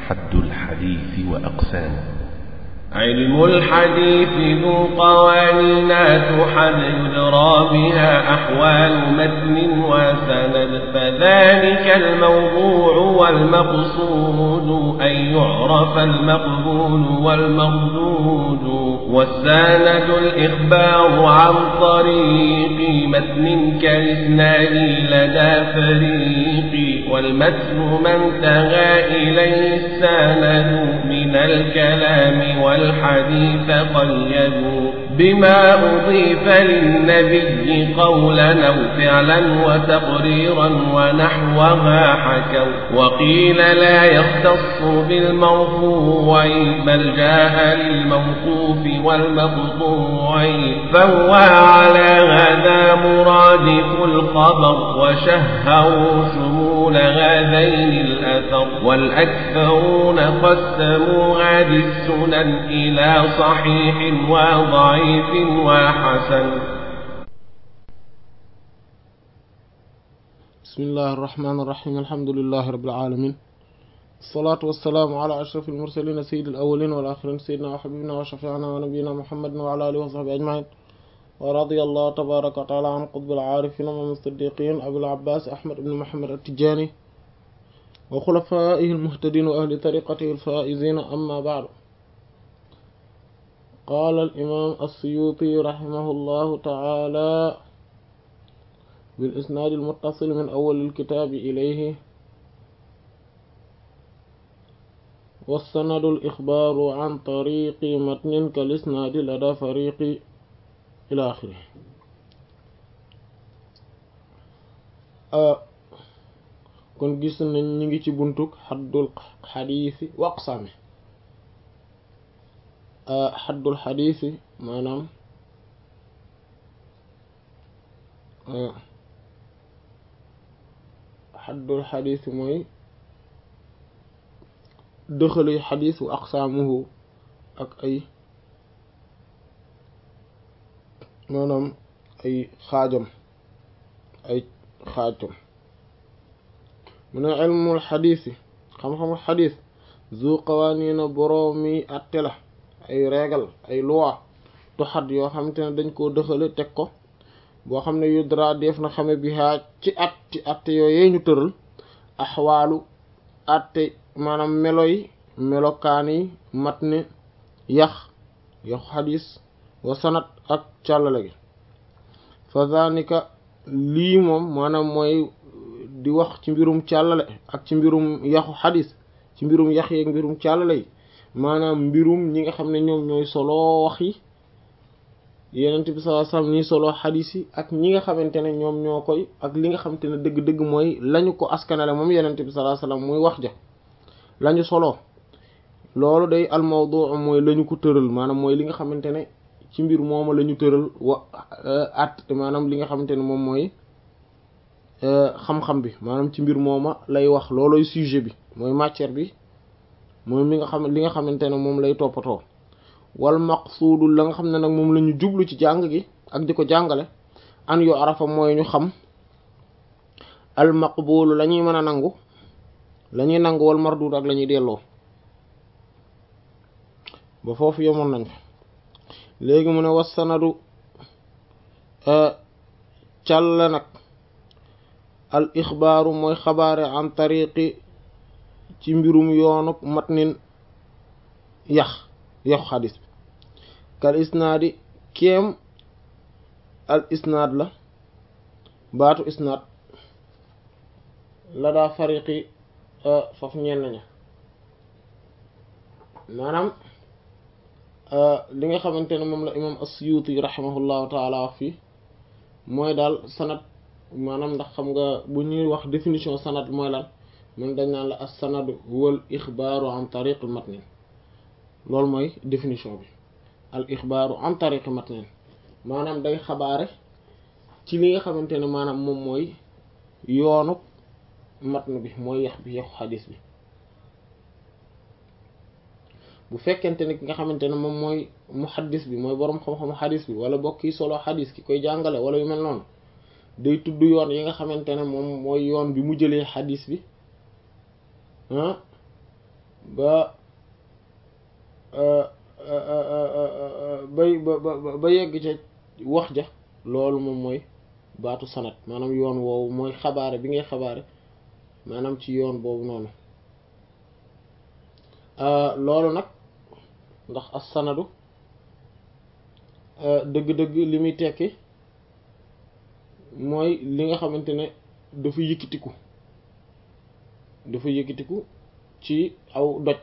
حد الحديث وأقسامه علم الحديث ذو قوانين تحد يدرى بها أحوال متن وسند فذلك الموضوع والمقصود أن يعرف المقبول والمردود والسند الإخبار عن طريق متن كالإسناد لدى فريق والمتن ما انتهى إليه السند من الكلام والحديث قيدوا بما أضيف للنبي قولا أو فعلا وتقريرا ونحوها حكوا وقيل لا يختص بالمرفوع بل جاء للموقوف والمقطوع فهو على هذا مرادف الخبر وشهروا شمول هذين الأثر والأكثرون قسموا هذه السنن إلى صحيح وضعيف وحسن بسم الله الرحمن الرحيم الحمد لله رب العالمين الصلاة والسلام على أشرف المرسلين سيد الأولين والآخرين سيدنا وحبيبنا وشفيعنا ونبينا محمد وعلى آله وصحبه أجمعين ورضي الله تبارك وتعالى عن قطب العارفين ومن الصديقين أبي العباس أحمد بن محمد التجاني وخلفائه المهتدين وأهل طريقته الفائزين أما بعد قال الإمام السيوطي رحمه الله تعالى بالإسناد المتصل من أول الكتاب إليه والسند الإخبار عن طريق متن كالإسناد لدى فريق إلى آخره kon gis nañ ñi ngi ci buntuk xaddul xadiisi wa aqsaami xaddul xadiisi maanaam xaddul xadiisi mooy dëxaluy xadiis wa aqsaamuhu ak ay maanaam ay xaajam ay xaajam mu ne ilmul xadiis yi xam-xamu xadiis zu qawaaniina boroomi atte la ay régal ay loi tuxat yoo xamante ne dañ koo dëxale teg ko boo xam ne yudra def na xame bi haa ci at ci atte yooyee ñu tëral axwaalu atte maanaam melo yi melokaan yi mat ne yax yaxu xadiis wa sanat ak càllale gi fa zanika lii moom maanaam mooy di wax ci mbirum càllale ak ci mbirum yaxu xadis ci mbirum yax yeeg mbirum càllale yi maanaam mbirum ñi nga xam ne ñoom ñooy solo wax yi yenent bi sallallahu alayhi wasallam ñi solo xadis yi ak ñi nga xamante ne ñoom ñoo koy ak li nga xamante ne dëgg-dëgg mooy lañu ko askanale moom yenent bi sallallahu alayhi wasallam muy wax ja lañu solo loolu day al mawdu mooy lañu ko tëral maanaam mooy li nga xamante ne ci mbir mooma la ñu tëral wa at maanaam li nga xamante ne moom mooy xam-xam bi maanaam ci mbir mooma lay wax looloy sujet bi mooy matière bi mooy mi nga xam li nga xamante ne moom lay toppatoo wal maqsuudu la nga xam ne nag moom la ñu jublu ci jàng gi ak di ko jàngale an yu arafa mooy ñu xam al maqbulu la ñuy mën a nangu la ñuy nangu wal mardud ak la ñuy delloo ba foofu yemoon nañ fa léegi mu ne was sanadu càll nag al ixbaaru mooy xabaare an tariqi ci mbirum yoonu matnin yax yaxu xadis bi kal isnaadi kéem al isnaad la baatu isnaad la daa fariqi faf ñenn ña maanaam li nga xamante ne moom la imam as-Suyuti rahimahullahu taala wax fii mooy daal sanad maanaam ndax xam nga bu ñuy wax définition sanad mooy lan man dañ naan la as sanadu wal ixbaaru an tariqi matnin loolu mooy définition bi al ixbaaru an tariqi matnin maanaam day xabaare ci li nga xamante ne maanaam moom mooy yoonu matn bi mooy yax bi yaxu xadis bi bu fekkente ne ki nga xamante ne moom mooy muhaddis bi mooy boroom xam-xamu xadis bi wala bokk yi solo xadis ki koy jàngale wala yu mel noonu day tudd yoon yi nga xamante ne moom mooy yoon bi mu jëlee xadis bi ah ba bay ba ba ba yegg ca wax ja loolu moom mooy baatu sanad maanaam yoon woowu mooy xabaare bi ngay xabaare maanaam ci yoon boobu noonu loolu nag ndax as sanadu dëgg-dëgg li muy tekki mooy li nga xamante ne dafa yëkkatiku dafa yëkkatiku ci aw doj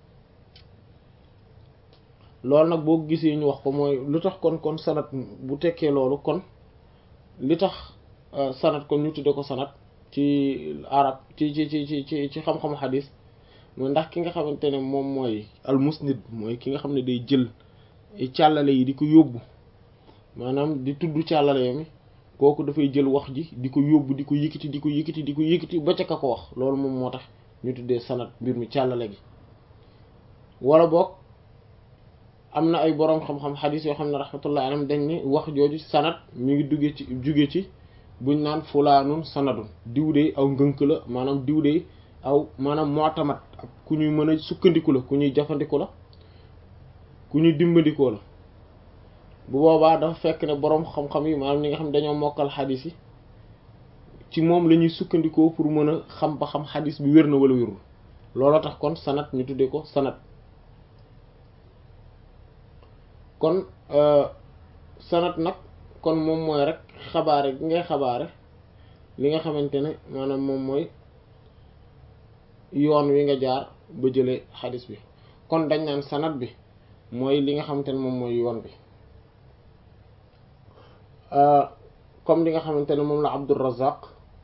loolu nag boo gisee ñu wax ko mooy lu tax kon kon sanat bu tekkee loolu kon li tax sanat kon ñu tudde ko sanat ci arab ci ci ci ci ci ci xam-xamu xadis mooy ndax ki nga xamante ne moom mooy al musnid mooy ki nga xam ne day jël càllale yi di ko yóbbu maanaam di tudd càllale mi kooku dafay jël wax ji di ko yóbbu di ko yëkkati di ko yëkkati di ko yëkkati ba ca ka ko wax loolu moom moo tax ñu tuddee sanat mbir mi càllale gi wala boog am na ay boroom xam-xam xadis yoo xam ne rahmatullah alayhim dañ ni wax jooju sanat mi ngi duggee ci jóge ci buñ naan fulaanun sanadun diw de aw ngënk la maanaam diw de aw maanaam mu'tamad ak ku ñuy mën a sukkandiku la ku ñuy jafandiku la ku ñuy dimbandikoo la bu boobaa dafa fekk ne boroom xam-xam yi maanaam ñi nga xam dañoo mokkal xadis yi ci moom la ñuy sukkandikoo pour mën a xam ba xam xadis bi wér na wala wérul looloo tax kon sanat ñu tuddee ko sanat kon sanat nag kon moom mooy rek xabaare gi ngay xabaare li nga xamante ne maanaam moom mooy yoon wi nga jaar ba jëlee xadis bi kon dañ naan sanat bi mooy li nga xamante ne moom mooy yoon bi comme li nga xamante ne moom la Abdurrazzaq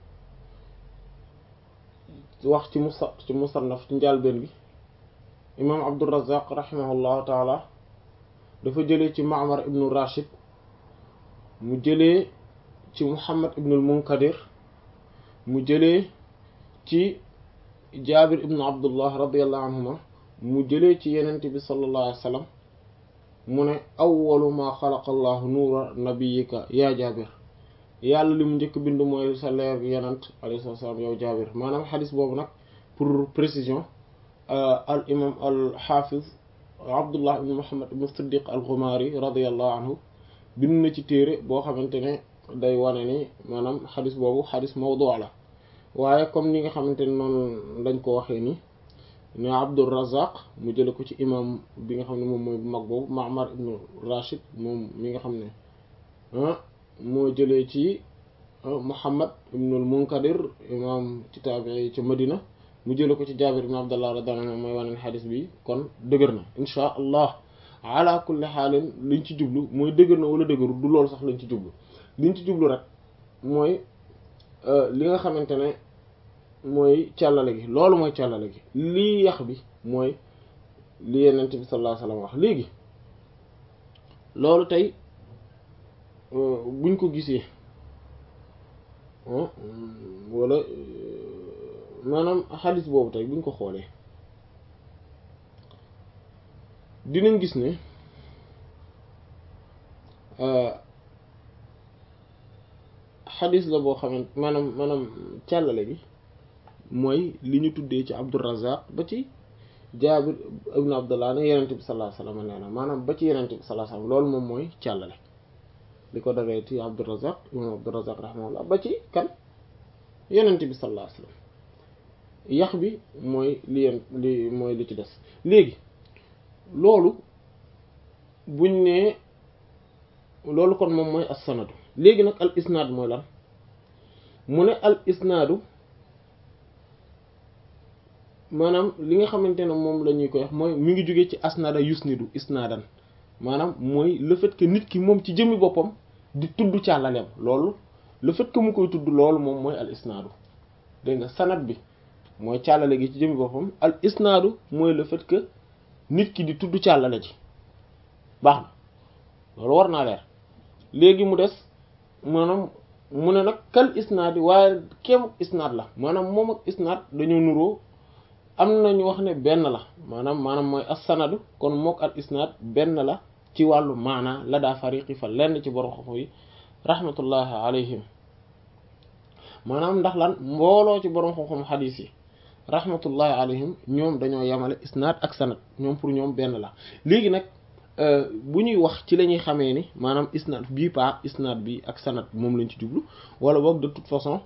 wax ci musa ci musannaf ci njàlbeen bi imaam Abdurrazzaq rahimahullahu taala dafa jëlee ci Ma'mar ibnu Rashid mu jëlee ci Muhammad ibnul Munkadir mu jëlee ci Jaabir ibnu Abdullah radiyallahu anhuma mu jëlee ci yenente bi sallallahu alayhi wa sallam mu ne awwalu ma xalaqa allahu nuura nabiyika yaa Jaabir yàlla li mu njëkk bind mooy sa leer gi yenent alayhi salaam yow Jaabir maanaam xadis boobu nag pour précision al imam al xaafiz abdullah ibn muhammad ibn siddiq al ghumari radiyallahu anhu bind na ci téere boo xamante ne day wane ni maanaam xadis boobu xadis mawdu la waaye comme ni nga xamante ne noonu lañ ko waxee ni ne abdurrazaq mu jële ko ci imam bi nga xam ne moom mooy bu mag boobu ma'mar ibn rashid moom mi nga xam ne moo jëlee ci muhammad ibn al munkadir imam ci taabii ci madina mu jële ko ci jaabir ibn abdullah radiyallahu anhu mooy wane xadis bi kon dëgër na inchaa allah ala kulli xaalin liñ ci jublu mooy dëgër na wala dëgëru du loolu sax lañ ci jublu liñ ci jublu rek mooy li nga xamante ne mooy càllale gi loolu mooy càllale gi lii yax bi mooy li yenent bi sallallahu alayhi wasallam wax léegi loolu tey buñ ko gisee wala maanaam xadis boobu tey buñ ko xoolee dinañ gis ne xadis la boo xamante maanaam maanaam càllale gi mooy li ñu tuddee ci Abdurrazzaq ba ci Jaabir ibn Abdullah ne yenente bi sallallahu alayhi wasallam nee na maanaam ba ci yenente bi sallallahu alayhi wasallam loolu moom mooy càllale li ko daree ci Abdurrazzaq imam Abdurrazzaq rahimahullah ba ci kan yenente bi sallallahu alayhi wasallam yax bi mooy li yeen li mooy li ci des léegi loolu buñ nee loolu kon moom mooy as sanadu léegi nag al isnaad mooy lan mu ne al isnaadu maanaam li nga xamante ne moom la ñuy koy wax mooy mi ngi jóge ci asnada yusnidu isnaadan maanaam mooy le fait que nit ki moom ci jëmmi boppam di tudd càllaleem loolu le fait que mu koy tudd loolu moom mooy al isnaadu dégg nga sanad bi mooy càllale gi ci jëmmi boppam al isnaadu mooy le fait que nit ki di tudd càllale ji baax na loolu war naa leer léegi mu des maanaam mu ne nag kal isnaad yi waaye kem isnaad la maanaam moom ak isnaad dañoo nuroo am na ñu wax ne benn la maanaam maanaam mooy as-sanadu kon mook al isnaad benn la ci wàllu maanaa la daa fariqi fa lenn ci borom xoxo yi rahmatullahi alayhim maanaam ndax lan mbooloo ci borom xam-xam xadiis yi rahmatullahi alayhim ñoom dañoo yemale isnaad ak sanad ñoom pour ñoom benn la léegi nag bu ñuy wax ci la ñuy xamee ni maanaam isnaad bii pa isnaad bi ak sanad moom lañ ci jublu wala boog de toute façon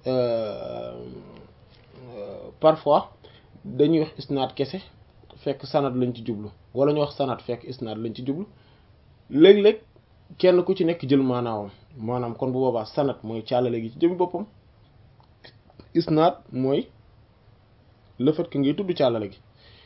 parfois dañuy wax isnaad kese fekk sanad lañ ci jublu wala ñu wax sanad fekk isnaad lañ ci jublu léeg-léeg kenn ku ci nekk jël maanaawam maanaam kon bu boobaa sanad mooy càllale gi ci jëm boppam isnaad mooy le fait que ngay tudd càllale gi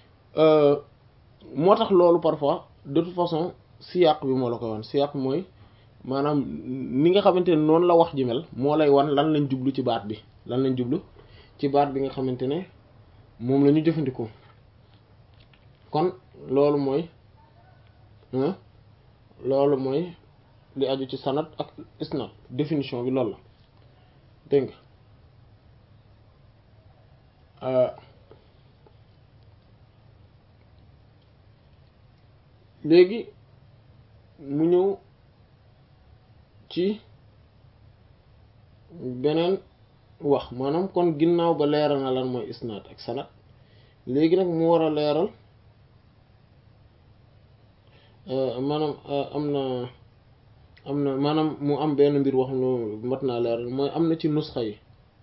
moo tax loolu parfois de toute façon siyaq bi moo la koy wan siyaq mooy maanaam ni nga xamante ne noonu la wax ji mel moo lay wan lan lañ jublu ci baat bi lan lañ jublu ci baat bi nga xamante ne moom la ñu jëfandikoo kon loolu mooy loolu mooy li aju ci sanad ak isnad définition bi loolu la dégg nga léegi mu ñëw ci beneen wax maanaam kon ginnaaw ba leeral na lan mooy isnaad ak sanad léegi nag mu war a leeral maanaam am na am na maanaam mu am benn mbir wax nu mat naa leeral mooy am na ci nusxa yi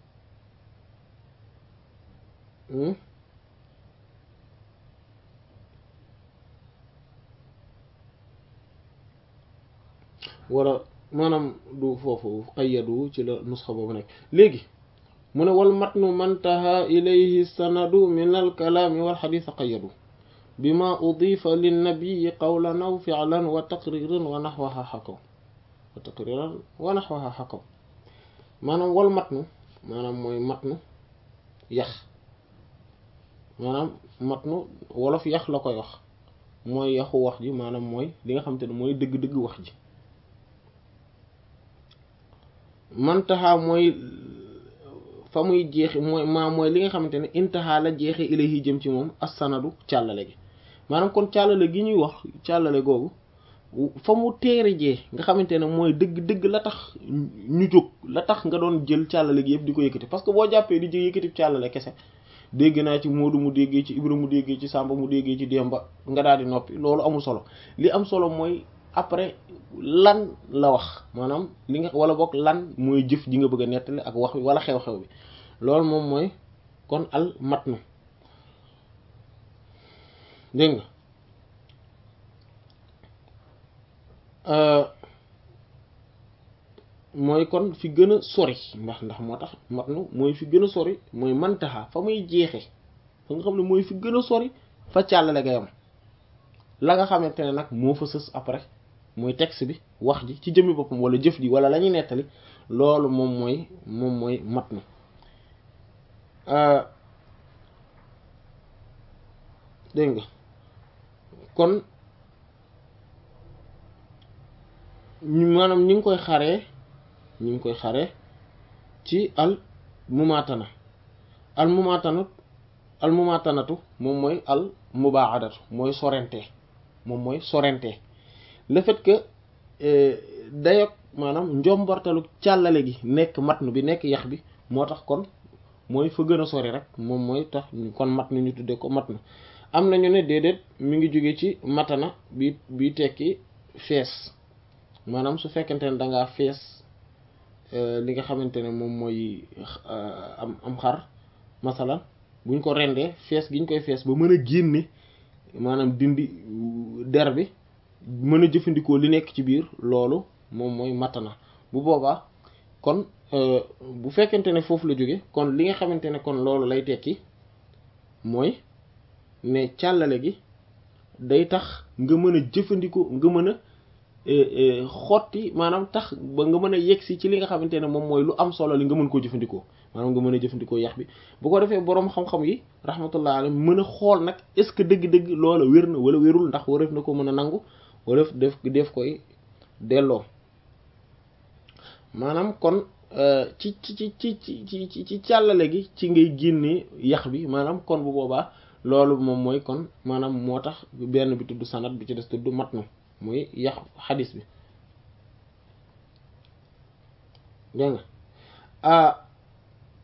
wala maanaam du foofu qayyadu ci la nusxa boobu nekk léegi mu ne wal matnu mantaha ilayhi sanadu min al kalaami wal xadiis qayyadu bima udifa linnabii qawlan aw fi'lan wa taqriran wa naxwaha xakaw wa taqriran wa naxwaha xakaw maanaam wal matnu maanaam mooy matnu yax maanaam matnu wolof yax la koy wax mooy yaxu wax ji maanaam mooy li nga xam te ne mooy dëgg-dëgg wax ji mantaha mooy fa muy jeexe mooy maa mooy li nga xamante ne intaha la jeexe ilayhi jëm ci moom as-sanadu càllale gi maanaam kon càllale gi ñuy wax càllale googu fa mu teere jee nga xamante ne mooy dëgg-dëgg la tax ñu jóg la tax nga doon jël càllale gi yëpp di ko yëkkati parce que boo jàppee di jël yëkkati càllale kese dégg naa ci Moodu mu déggee ci Ibra mu déggee ci Samba mu déggee ci Demba nga daal di noppi loolu amul solo li am solo mooy après lan la wax maanaam li nga wala boog lan mooy jëf ji nga bëgg a nettali ak wax bi wala xew-xew bi loolu moom mooy kon al matnu dégg nga mooy kon fi gën a sori ndax ndax moo tax matnu mooy fi gën a sori mooy mantaxa fa muy jeexe fa nga xam ne mooy fi gën a sori fa càllale ga yam la nga xamante ne nag moo fa sës après mooy texte bi wax ji ci jëmmi boppam wala jëf ji wala la ñuy nettali loolu moom mooy moom mooy matnu dégg nga kon maanaam ñi ngi koy xaree ñi ngi koy xaree ci al mumaatana al mumaatana al mumaatanatu moom mooy al mubaadatu mooy sorente moom mooy sorente le fait que dayog maanaam njombortalu càllale gi nekk matnu bi nekk yax bi moo tax kon mooy fa gën a sori rek moom mooy tax kon matnu ñu tuddee ko matnu am nañu ne déedéet mi ngi jóge ci matana bi bi tekki fees maanaam su fekkente ne dangaa fees li nga xamante ne moom mooy am am xar masalan buñ ko rendee fees gi ñu koy fees ba mën a génne maanaam dindi der bi mën a jëfandikoo li nekk ci biir loolu moom mooy matana bu boobaa kon bu fekkente ne foofu la jóge kon li nga xamante ne kon loolu lay tekki mooy ne càllale gi day tax nga mën a jëfandikoo nga mën a xotti maanaam tax ba nga mën a yegsi ci li nga xamante ne moom mooy lu am solo li nga mën koo jëfandikoo maanaam nga mën a jëfandikoo yax bi bu ko defee boroom xam-xam yi rahmatullah alayhi mën a xool nag est-ce que dëgg-dëgg loola wér na wala wérul ndax wareef na ko mën a nangu wala def def koy delloo maanaam kon ci ci ci ci ci ci ci càllale gi ci ngay génnee yax bi maanaam kon bu boobaa loolu moom mooy kon maanaam moo tax benn bi tudd sanad bi ci des tudd matnu muy yax xadis bi dégg nga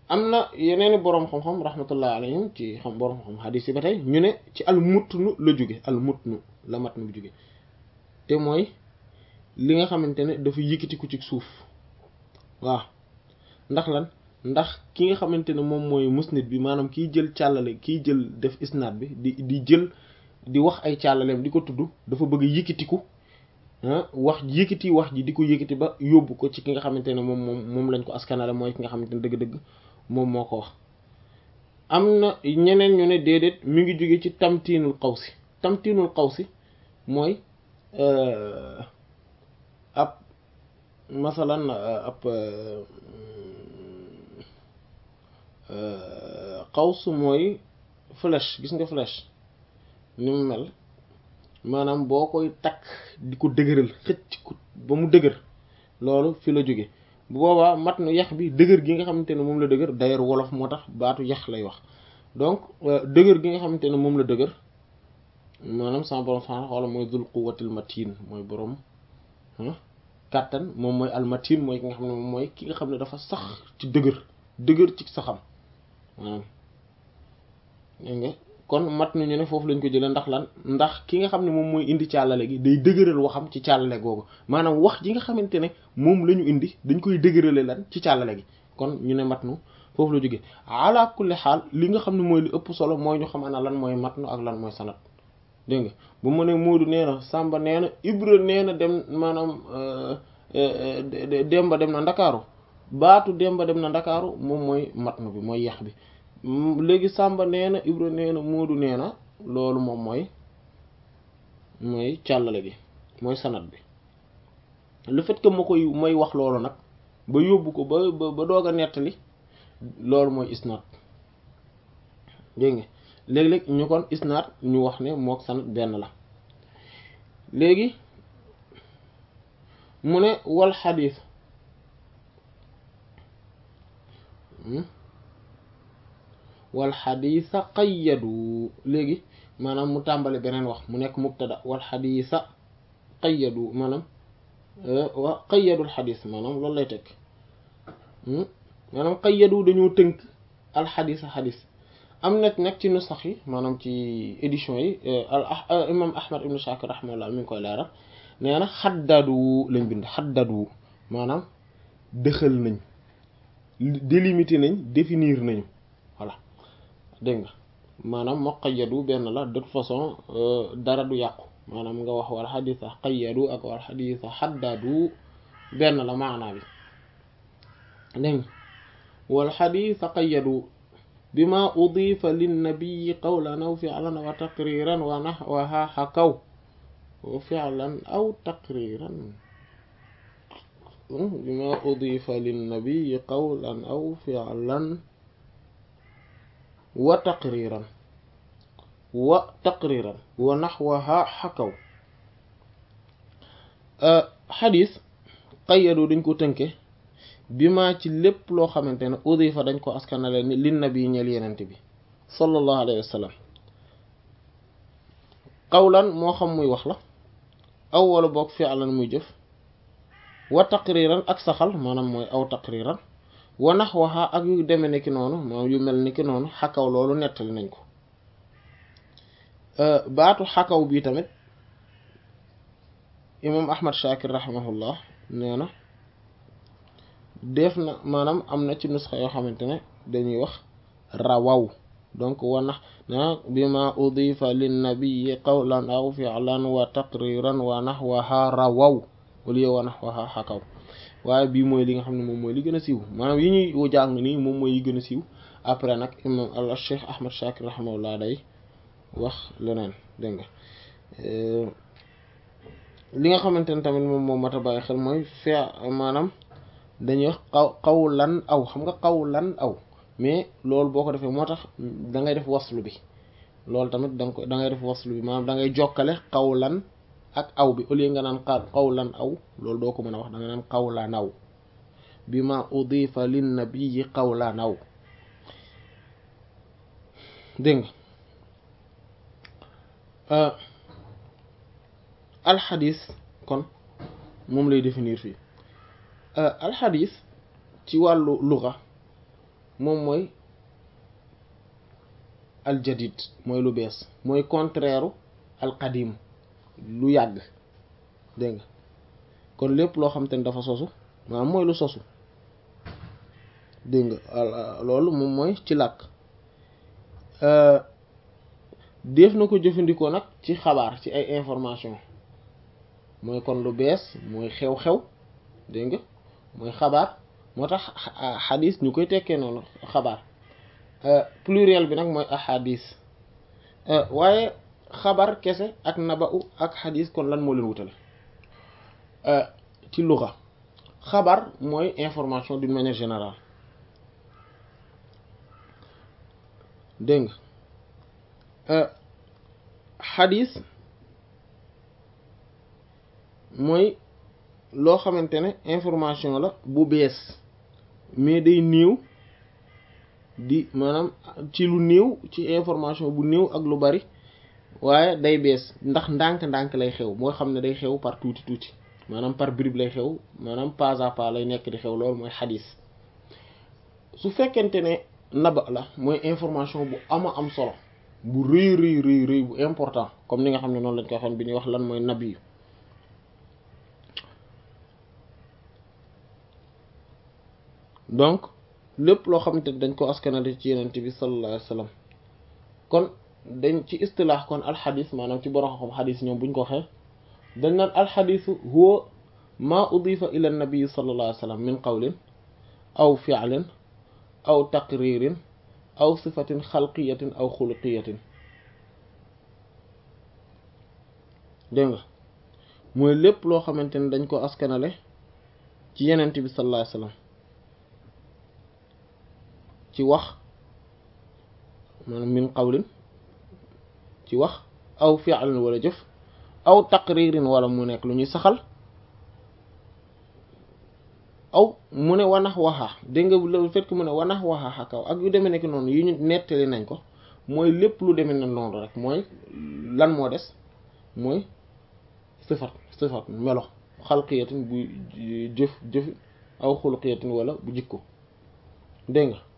am na yeneeni boroom xam-xam rahmatullah alayhim ci xam boroom xam xadiis yi ba tey ñu ne ci al mutnu la jóge al mutnu la matnu bu jóge te mooy li nga xamante ne dafa yëkkatiku ci suuf waaw ndax lan ndax ki nga xamante ne moom mooy musnid bi maanaam kiy jël càllale kiy jël def isnaad bi di di jël di wax ay càllaleem di ko tudd dafa bëgg yëkkatiku wax yëkkati wax ji di ko yëkkati ba yóbbu ko ci ki nga xamante ne moom moom moom lañ ko askanale mooy ki nga xamante ne dëgg-dëgg moom moo ko wax am na ñeneen ñu ne déedéet mi ngi jóge ci tamtiinul xawsi tamtiinul xawsi mooy ab masalan ab xaws mooy flèche gis nga flèche ni mu mel maanaam boo koy takk di ko dëgëral xëcc ko ba mu dëgër loolu fi la jóge bu boobaa mat nu yax bi dëgër gi nga xamante ne moom la dëgër d'ailleurs wolof moo tax baatu yax lay wax donc dëgër gi nga xamante ne moom la dëgër maanaam sama borom subhaanahu wa ta'aala mooy dul quwwatil matin mooy borom kàttan moom mooy almatin mooy ki nga xam ne moom mooy ki nga xam ne dafa sax ci dëgër dëgër ci saxam maanaam dégg nga kon mat nañu ne foofu lañ ko jëlee ndax lan ndax ki nga xam ne moom mooy indi càllale gi day dëgëral waxam ci càllale googu maanaam wax ji nga xamante ne moom la ñu indi dañ koy dëgërale lan ci càllale gi kon ñu ne mat nu foofu la jógee ala kulli xaal li nga xam ne mooy li ëpp solo mooy ñu xam ana lan mooy mat nu ak lan mooy sanat dégg nga bu ma ne Moodu nee na Samba nee na Ibra nee na dem maanaam Demba dem na Ndakaaru baatu Demba dem na Ndakaaru moom mooy matnu bi mooy yax bi léegi Samba nee na Ibra nee na Moodu nee na loolu moom mooy mooy càllale gi mooy sanat bi le fait que ma koy may wax loolu nag ba yóbbu ko ba ba doog a nettali loolu mooy isnaad dégg nga léeg-léeg ñu kon isnaad ñu wax ne mook sanad benn la léegi mu ne wal xadiis wal xadiisa qayyadu léegi maanaam mu tàmbali beneen wax mu nekk mubtada wal xadiisa qayyadu maanaam wa qayyadul xadiis maanaam loolu lay tekk maanaam qayyadu dañoo tënk al xadiisa xadiis am na nag ci nusax yi maanaam ci édition yi al imam ahmad ibn shakir rahimahullah mi ngi koy leeral nee na xaddadu lañ bind xaddadu maanaam dëxal nañ délimité nañ définir nañu voilà dégg nga maanaam moo qayyadu benn la de toute façon dara du yàqu maanaam nga wax wal xadisa qayyadu ak wal xadisa xaddadu benn la maanaa bi dégg nga wal xadisa qayyadu bima udifa linnabiyi qawlan aw fi'lan wa taqriran wa nahwaha xakaw wa fi'lan aw taqriran bima udifa linnabiyi qawlan aw fi'lan wa taqriran wa taqriran wa nahwaha xakaw xadis qayyadu dañ ko tënke bi maa ci lépp loo xamante ne udifa dañ ko askanale ni lin nabi ñeel yenente bi sallallahu alayhi wa sallam qawlan moo xam muy wax la aw wala boog fi'lan muy jëf wa taqriran ak saxal maanaam mooy aw taqriran wa naxwaha ak yu deme ni ki noonu moom yu mel ni ki noonu xakaw loolu nettali nañ ko baatu xakaw bii tamit imam ahmad shakir rahimahullah nee na def na maanaam am na ci nusxa yoo xamante ne dañuy wax rawaw donc wanax na bima udifa linnabiyi qawlan aw fi'lan wa taqriran wa naxwaha rawaw wala wa naxwaha xakaw waaye bii mooy li nga xam ne moom mooy li gën a siiw maanaam yi ñuy jàng nii moom mooy yi gën a siiw après nag imam al cheikh ahmad shakir rahimahullah day wax leneen dégg nga li nga xamante ne tamit moom moom mat a bàyyi xel mooy fe maanaam dañuy wax xaw xawlan aw xam nga xawlan aw mais loolu boo ko defee moo tax da ngay def waslu bi loolu tamit da nga ko da ngay def waslu bi maanaam da ngay jokkale xawlan ak aw bi au lieu nga naan xawlan aw loolu doo ko mën a wax da nga naan xawlan aw bi ma udifa lin nabiyyi xawlan aw dégg nga alxadis kon moom lay définir fii alxadis ci wàllu luga moom mooy aljadid mooy lu bees mooy contraire alqadim lu yàgg dégg nga kon lépp loo xam te ne dafa sosu maanaam mooy lu sosu dégg nga loolu moom mooy ci làkk def na ko jëfandikoo nag ci xabaar ci ay information mooy kon lu bees mooy xew-xew dégg nga mooy xabaar moo tax xadis ñu koy tekkee noonu xabaar pluriel bi nag mooy ahadis waaye xabar kese ak naba'u ak xadis kon lan moo leen wutale ci luxa xabar mooy information d'une manière générale dégg nga xadis mooy loo xamante ne information la bu bees mais day néew di maanaam ci lu néew ci information bu néew ak lu bari waaye day bees ndax ndànk-ndànk lay xew moo xam ne day xew par tuuti tuuti maanaam par bribe lay xew maanaam pas à pas lay nekk di xew loolu mooy xadis su fekkente ne naba la mooy information bu ama am solo bu rëy rëy rëy rëy bu important comme ni nga xam ne noonu lañ koy waxoon bi ñuy wax lan mooy nabi yu donc lépp loo xamante ne dañ ko askanale ci yenente bi sallallahu alayhi wasallam kon dañ ci istilaax kon alxadis maanaam ci borom xam xadis ñoom buñ ko waxee dañ naan alxadisu huwa ma udifa ila nabii sallallahu alayhi wasallam min qawlin aw fi'lin aw taqririn aw sifatin xalqiyatin aw xuluqiyatin dégg nga mooy lépp loo xamante ne dañ ko askanale ci yenente bi sallallahu alayhi wasallam ci wax maanaam min qawlin ci wax aw fi'lin wala jëf aw taqririn wala mu nekk lu ñuy saxal aw mu ne wanax waxaa dégg nga le fait que mu ne wanax waxaa xakaw ak yu demee nekk noonu yu ñu nettali nañ ko mooy lépp lu demee na noonu rek mooy lan moo des mooy sifat sifat melo xalqiyatin bu jëf jëf aw xuluqiyatin wala bu jikko dégg nga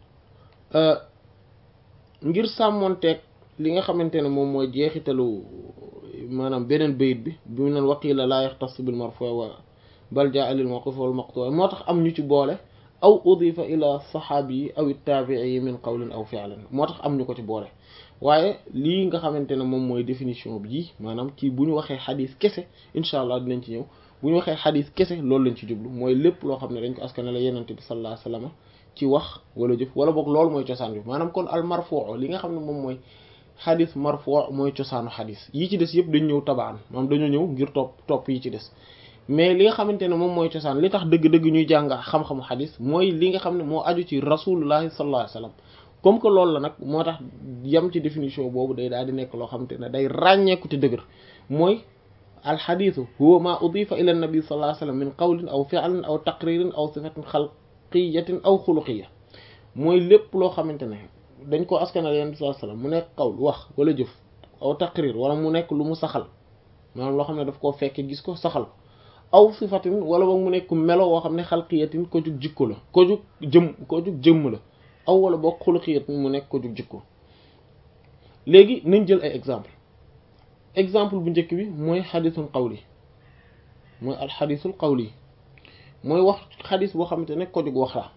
ngir sàmmonteeg li nga xamante ne moom mooy jeexitalu maanaam beneen bayit bi bi mu naan waqila laa yaxtas bil marfu wa bal jaa lil mawquf wal maqtu moo tax am ñu ci boole aw udifa ila saxaabi yi aw taabii yi min qawlin aw fi'lin moo tax am ñu ko ci boole waaye lii nga xamante ne moom mooy définition bi maanaam ci bu ñu waxee xadis kese incha allah dinañ ci ñëw bu ñu waxee xadis kese loolu lañ ci jublu mooy lépp loo xam ne dañ ko askane la yenente bi sallallahu alayhi wasallam ci wax wala jëf wala boog loolu mooy cosaan bi maanaam kon al marfuu li nga xam ne moom mooy xadis marfuu mooy cosaanu xadis yi ci des yëpp dañ ñëw tabaan maanaam dañoo ñëw ngir topp topp yi ci des mais li nga xamante ne moom mooy cosaan li tax dëgg-dëgg ñuy jàng xam-xamu xadis mooy li nga xam ne moo aju ci rasulullahi sallallahu alayhi wasallam comme que loolu la nag moo tax yam ci définition boobu day daal di nekk loo xamante ne day ràññeeku te dëgër mooy alxadisu huwa ma udifa ila nabi sallallahu alayhi wasallam min qawlin aw fi'lin aw taqririn aw sifatin xalqiyatin aw xuluqiya mooy lépp loo xamante ne dañ ko askanal yonent bi sallallahu alayhi wasallam mu nekk qawl wax wala jëf aw taqrir wala mu nekk lu mu saxal maanaam loo xam ne daf koo fekke gis ko saxal aw sifatin wala boog mu nekk melo woo xam ne xalqiyatin ko jug jikko la ko jug jëm ko jug jëmm la aw wala boog xuluqiyatin mu nekk ko jug jikko léegi nañ jël ay exemple exemple bu njëkk bi mooy xadisul qawli mooy alxadisul qawli mooy wax xadis boo xamante ne ko jug wax la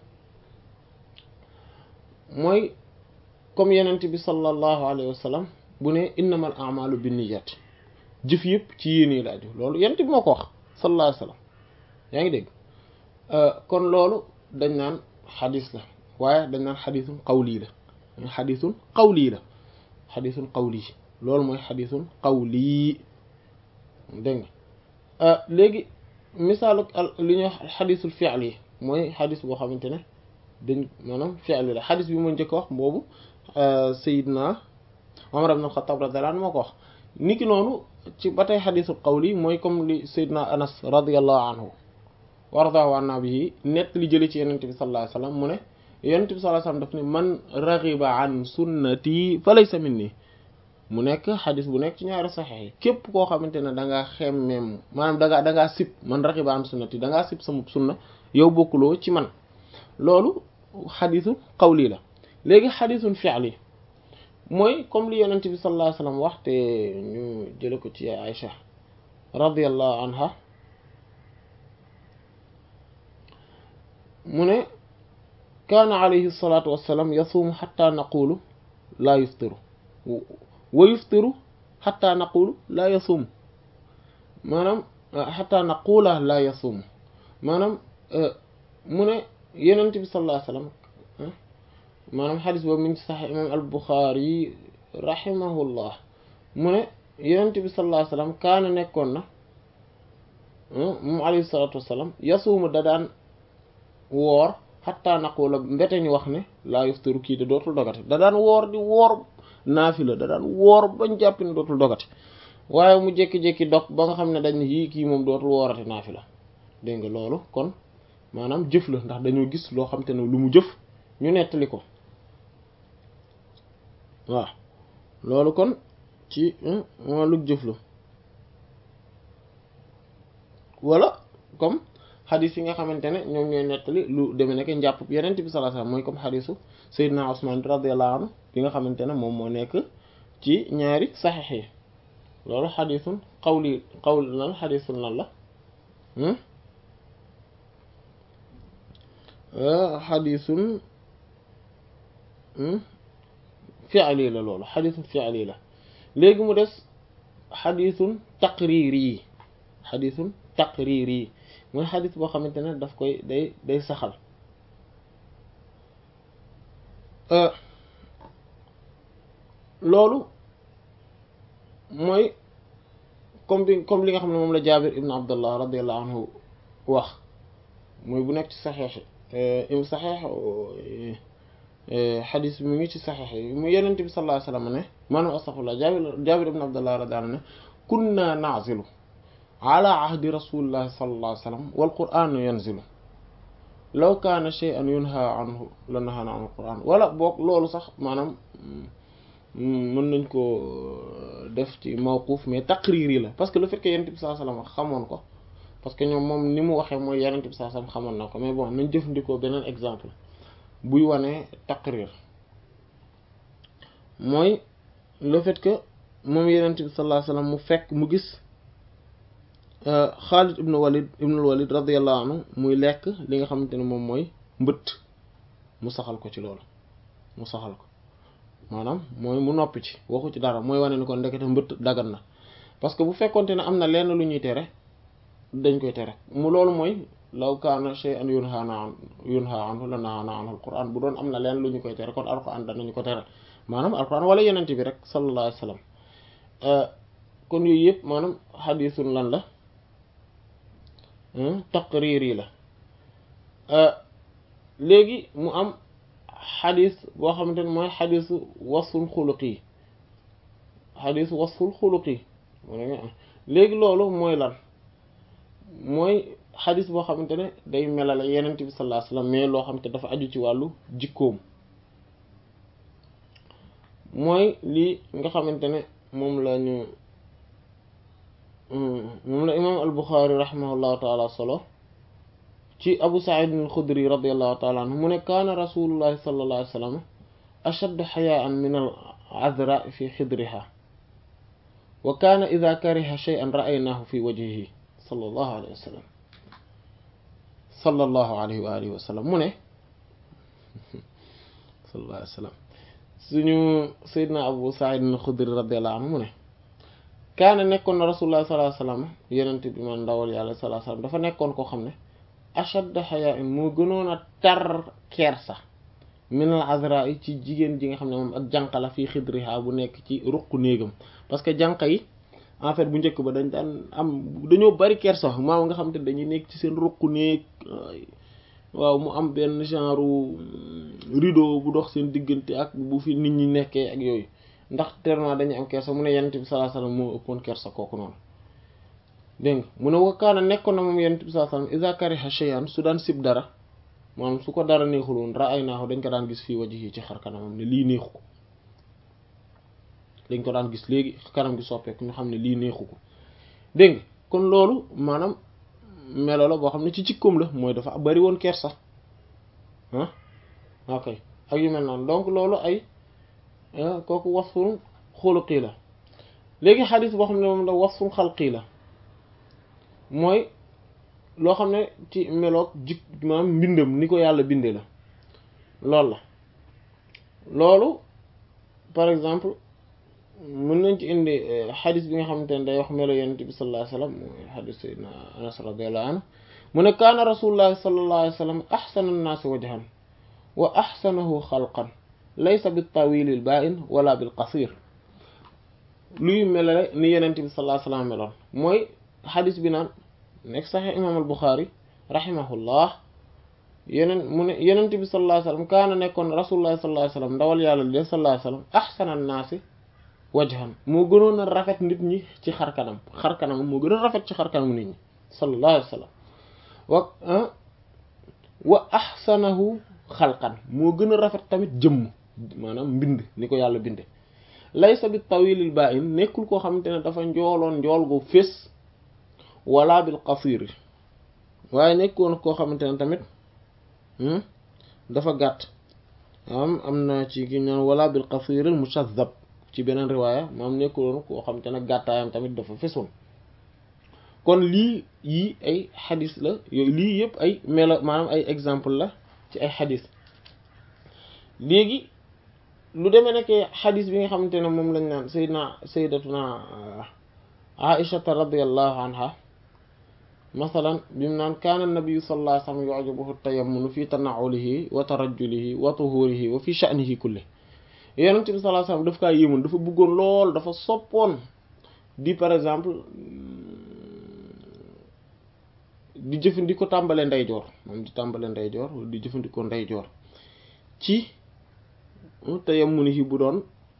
mooy comme yenent bi sallallahu alayhi wa sallam bu ne innamal a'malu binniyat jëf yëpp ci yéene laaju loolu yenent bi moo ko wax sallallahu alayhi wa sallam yaa ngi dégg kon loolu dañ naan xadis la waaye dañ naan xadisun qawli la xadisun qawli la xadisun qawli loolu mooy xadisun qawli dégg nga léegi misaalu li ñuy wax xadisul fi'li yi mooy xadis boo xamante ne dañ maanaam fi'li la xadis bi ma njëkk wax boobu Seydina Umar ibn al-Khattab radiyallahu anhu moo ko wax niki noonu ci ba tey xadisul qawli mooy comme li Seydina Anas radiyallahu anhu wa radiyallahu anhu bihi nett li jële ci Yonent bi sallallahu alayhi wasallam mu ne Yonent bi sallallahu alayhi wasallam daf ne man raghiba an sunnati fa laysa minni mu nekk xadis bu nekk ci ñaari saxex yi képp koo xamante ne da ngaa xemmeem maanaam da ngaa da ngaa sib man raghiba an sunnati da ngaa sib sama sunna yow bokkuloo ci man loolu xadisu qawli la léegi xadisun fi'li mooy comme li yonent bi sallallahu alayhi wasallam wax te ñu jële ko ci Aïcha radiyallahu anha mu ne kaana alayhi salatu wassalam yasuumu xatta naqulu laa yuftiru wa yuftiru xatta naqulu laa yasuumu maanaam xatta naqula laa yasuumu maanaam mu ne yonent bi sallallahu alayhi wasallam maanaam xadis boobu mi ngi ci sax imam al Buxaari rahimahullah mu ne yonent bi sallallahu alayhi wasallam kaana nekkoon na moom alayhi salatu wassalam yasuumu da daan woor xatta naqula mbete ñu wax ne laa yuftiru kii de dootul dogati da daan woor di woor naafila da daan woor bañ jàpp ne dootul dogati waaye mu jékki-jékki dog ba nga xam ne dañ yii kii moom dootul woorati naafila dégg nga loolu kon maanaam jëf la ndax dañoo gis loo xam te ne lu mu jëf ñu nettali ko waaw loolu kon ci wàllu jëf la wala comme xadis yi nga xamante ne ñoom ñooy nettali lu demee nekk njàpp yeneen bi sallallahu alayhi wasallam mooy comme xadisu Seydina Usman radiyallahu anhu bi nga xamante ne moom moo nekk ci ñaari saxiix yi loolu xadisun qawli qawli lan xadisun lan la xadisun fi'li la loolu xadisun fi'li la léegi mu des xadisun taqriiri yi xadisun taqriiri yi mooy xadis boo xamante ne daf koy day day saxal loolu mooy comme bi comme li nga xam ne moom la Jaabir ibn Abdullah radiyallahu anhu wax mooy bu nekk ci saxeex im saxeex xadis bi mu ngi ci saxeex yi mu yenent bi sallallahu alayhi wasallam ne maanaam astaghfirullah Jaabir Jaabir ibn Abdullah radiyallahu anhu ne kunna na'zilu ala ahdi rasulillahi sallallahu alayhi wasallam wal qur'anu yanzilu law kaana shay'an yunha anhu la nahana an al-qur'an wala boog loolu sax maanaam mën nañ ko def ci mawquf mais taqriri la parce que le fait que yonent bi sallallahu alayhi wasallam xamoon ko parce que ñoom moom ni mu waxee mooy yonent bi sallallahu alayhi wasallam xamoon na ko mais bon nañ jëfandikoo beneen exemple buy wane taqrir mooy le fait que moom yonent bi sallallahu alayhi wasallam mu fekk mu gis Xaalid ibnu Walid ibnu Walid radiyallahu anhu muy lekk li nga xamante ne moom mooy mbëtt mu saxal ko ci loolu mu saxal ko maanaam mooy mu noppi ci waxu ci dara mooy wane ni kon ndekete mbëtt dagan na parce que bu fekkonte ne am na lenn lu ñuy tere dañ koy tere mu loolu mooy law kaana shay'an yunha an yunha anhu la nahana anhu alquran bu doon am na lenn lu ñu koy tere kon alquran danañu ko tere maanaam alquran wala yenent bi rek sallallahu alayhi wasallam kon yooyu yëpp maanaam xadisun lan la taqriir yi la léegi mu am xadis boo xamante ne mooy xadisu wasful xuluqi xadisu wasful xuluqi léegi loolu mooy lan mooy xadis boo xamante ne day melale yenent bi sallallahu alayhi wasallam mais loo xamante dafa aju ci wàllu jikkoom mooy lii nga xamante ne moom la ñu moom la imaam al-Bukhari rahimahullahu taala solo ci Abu Sa'id al-Khudri radiyallahu taala anhu mu ne kaana rasulullahi sallallahu alayhi wa sallam ashaddu xayaan min al-azra fi xidriha wa kaana ida kariha shay'an ra'aynaahu fi wajhihi sallallahu alayhi wa sallam sallallahu alayhi wa alihi wa sallam mu ne sallallahu alayhi wa sallam suñu Seydina Abu Sa'id al-Khudri radiyallahu anhu mu ne kaana nekkoon na rasulullah sallallahu alayhi wasallam yenent bi man ndawal yàlla sallallahu alayhi wasallam dafa nekkoon koo xam ne ashadda haya'in moo gënoon a tar kersa min al azra yi ci jigéen ji nga xam ne moom ak jànq la fii xidriha bu nekk ci ruq néegam parce que jànq yi en fait bu njëkk ba dañ daan am dañoo bari kersa maaw nga xam te dañuy nekk ci seen ruq néeg waaw mu am benn genre rideau bu dox seen diggante ak bu fi nit ñi nekkee ak yooyu ndax tellement dañuy am kersa mu ne yonent bi sallallahu alayhi wasallam moo ëppoon kersa kooku noonu dégg nga mu ne wakkaana nekkoon na moom yonent bi sallallahu alayhi wasallam iza kariha shay'an su daan sib dara maanaam su ko dara neexul woon ra'aynaahu dañ ko daan gis fii wajhi ci xar kanamam ne lii neexu ko dañ ko daan gis léegi kanam gi soppeeku ñu xam ne lii neexu ko dégg nga kon loolu maanaam melo la boo xam ne ci jikkoom la mooy dafa bari woon kersa ah ok ak yu mel noonu donc loolu ay kooku wasfun xuluqi la léegi xadis boo xam ne moom la wasfun xalqi la mooy loo xam ne ci meloog jik maanaam mbindam ni ko yàlla bindee la loolu la loolu par exemple mën nañ ci indi xadis bi nga xamante ne day wax melo yonent bi sallallahu alayhi wasallam mooy xadis sayyidina anas radiyallahu anhu mu ne kaana rasulullahi sallallahu alayhi wasallam axsana annaasi wajhan wa axsanahu xalqan laysa bil tawilil ba'in wala bil qasir luy melale ni yonent bi sallallahu alayhi wasallam meloon mooy xadis bi naan nekk saxee imaam al Buxaari rahimahullah yeneen mu ne yonent bi sallallahu alayhi wasallam kaana nekkoon rasulullahi sallallahu alayhi wasallam ndawal yàlla de sallallahu alayhi wasallam axsana annaasi wajhan moo gënoon a rafet nit ñi ci xar kanam xar kanam moo gën a rafet ci xar kanam nit ñi sallallahu alayhi wasallam wa wa axsanahu xalqan moo gën a rafet tamit jëmm maanaam mbind ni ko yàlla binde laysa bi tawilil ba'in nekkul koo xamante ne dafa njooloon njool gu fés wala bil qasir waaye nekkoon koo xamante ne tamit dafa gàtt am am na ci ki ñaan wala bil qasir al mushazzab ci beneen riwaaya moom nekkuloon koo xamante ne gàttaayam tamit dafa fesoon kon lii yii ay xadis la yooyu lii yëpp ay melo maanaam ay exemple la ci ay xadis léegi lu demee nekkee xadis bi nga xamante ne moom lañ naan sayyidna sayyidatuna aishata radiyallahu anha masalan bi mu naan kaana nabiyu sallallahu alayhi wasallam yu'jibuhu tayammunu fi tana'ulihi wa tarajjulihi wa tuhurihi wa fi sha'nihi kulli yonent bi sallallahu alayhi wasallam daf kaa yéemoon dafa bëggoon lool dafa soppoon di par exemple di jëfandikoo tàmbale ndeyjoor moom di tàmbale ndeyjoor di jëfandikoo ndeyjoor ci tayammunihi bu doon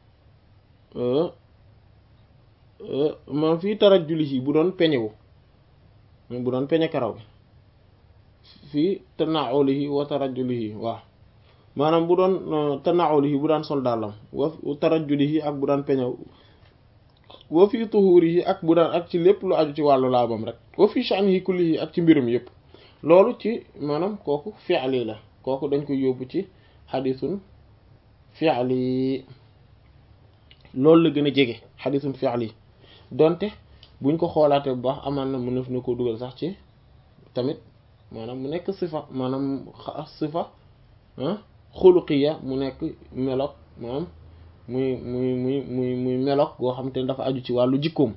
maam fii tarajjulihi bu doon peñewu bu doon peñe karaw gi fii tana'ulihi wa tarajjulihi waaw maanaam bu doon tana'ulihi bu daan sol dàllam wa tarajjulihi ak bu daan peñew wa fii tuhurihi ak bu daan ak ci lépp lu aju ci wàllu laabam rek wa fii sha'nihi kullihi ak ci mbirum yëpp loolu ci maanaam kooku fi'li la kooku dañ koy yóbbu ci xadisun fi'li loolu la gën a jege xadisun fi'li donte buñ ko xoolaatee bu baax amaan na mën na ko dugal sax ci tamit maanaam mu nekk sifa maanaam sifa xuluqiya mu nekk melok maanaam muy muy muy muy muy melok goo xam te ne dafa aju ci wàllu jikkoom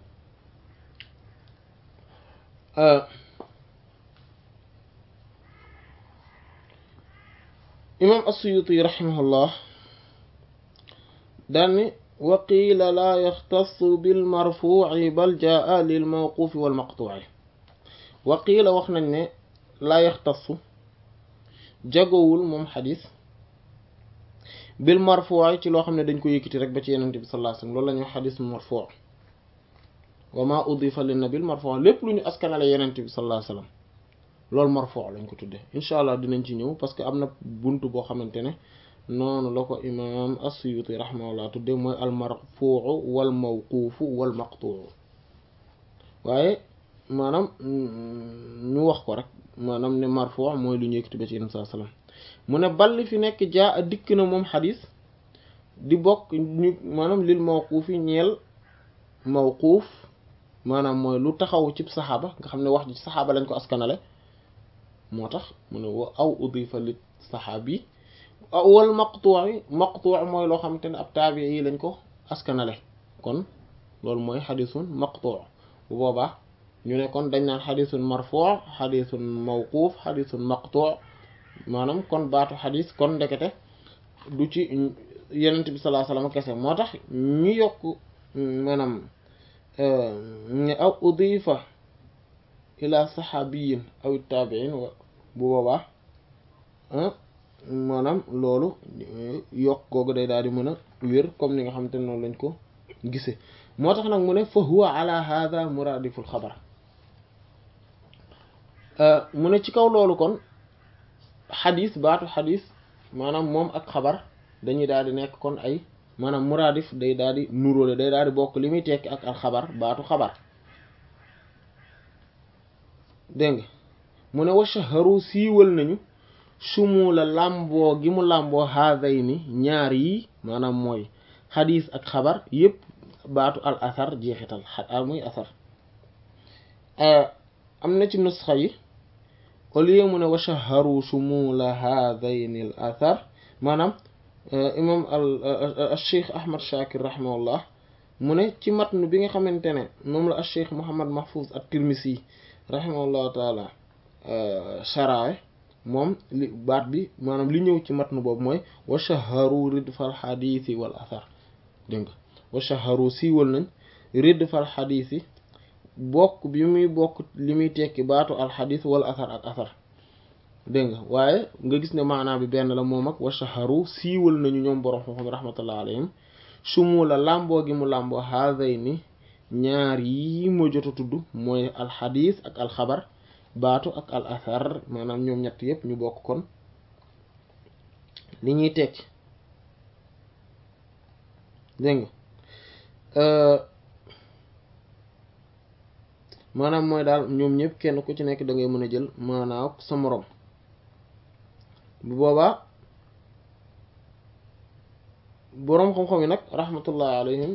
imam as-Suyuti rahimahullah daanni wa qiila laa yaxtassu bil marfuuci bal jaa lil mawquufi wal maqtuuci wa qiila wax nañ ne laa yaxtassu jagowul moom xadis bil marfuuci ci loo xam ne dañ ko yëkkati rek ba ci yenente bi sallallahu alayhi wasallam loolu la ñuy wax xadis marfuu wa maa udifa lin nabil marfuu lépp lu ñu askanale yenente bi sallallahu alayhi wasallam loolu marfuu lañ ko tuddee incha allah dinañ ci ñëw parce que am na buntu boo xamante ne noonu la ko imaam as-Suyuti rahimahullah tudde mooy al marfuu wal mawquufu wal maqtuu waaye maanaam ñu wax ko rek maanaam ne marfuu mooy lu ñu yëkkati ba ci yenn saa salaam mu ne balli fi nekk jaa a dikk na moom xadis di bokk ñu maanaam lil mawquufi ñeel mawquuf maanaam mooy lu taxaw ci saxaaba nga xam ne wax ji saxaaba lañ ko askanale moo tax mu ne wa aw udifa lit saxaabi wal maqtuu maqtuu mooy loo xamante ne ab taabi yi lañ ko askanale kon loolu mooy xadisun maqtuu bu boobaa ñu ne kon dañ naan xadisun marfuu xadisun mawquuf xadisun maqtuu maanaam kon baatu xadis kon ndekete du ci yenent bi sallallahu alayhi wasallam kese moo tax ñu yokk maanaam ne aw udifa ila saxaabiyin aw taabiin bu boobaa maanaam loolu yokk googu day daal di mën a wér comme ni nga xamante ne noonu lañ ko gisee moo tax nag mu ne fa huwa ala hadha muradiful xabar mu ne ci kaw loolu kon xadis baatu xadis maanaam moom ak xabar dañuy daal di nekk kon ay maanaam muradif day daal di nuróole day daal di bokk li muy tekki ak al xabar baatu xabar dégg nga mu ne wa shaharu siiwal nañu shumula làmboo gi mu làmboo haadayni ñaar yi maanaam mooy xadis ak xabar yépp baatu al asar jeexital al muy asar am na ci nusxa yi au lieu mu ne wa shaharu shumula haadayni al asar maanaam imam al cheikh ahmad shakir rahimahullah mu ne ci matnu bi nga xamante ne moom la al cheikh muhammad mahfuz at tirmisi rahimahullahu taala sharawe moom li baat bi maanaam li ñëw ci matnu boobu mooy wa shaharu ridfal xadiisi wal asar dégg nga wa shaharu siiwal nañ ridfal xadiisi bokk bi muy bokk li muy tekki baatu alxadiis wal asar ak asar dégg nga waaye nga gis ne maanaa bi benn la moom ak wa shaharu siiwal nañu ñoom borom xam-xam rahmatullah alayhim sumula làmboo gi mu làmboo haadayni ñaar yi ma jot a tudd mooy alxadiis ak alxabar baatu ak al asar maanaam ñoom ñett yépp ñu bokk kon li ñuy tekki dégg nga maanaam mooy daal ñoom ñëpp kenn ku ci nekk da ngay mën a jël maanaaw sa moroom bu boobaa boroom xam-xam yi nag rahmatullahi alayhim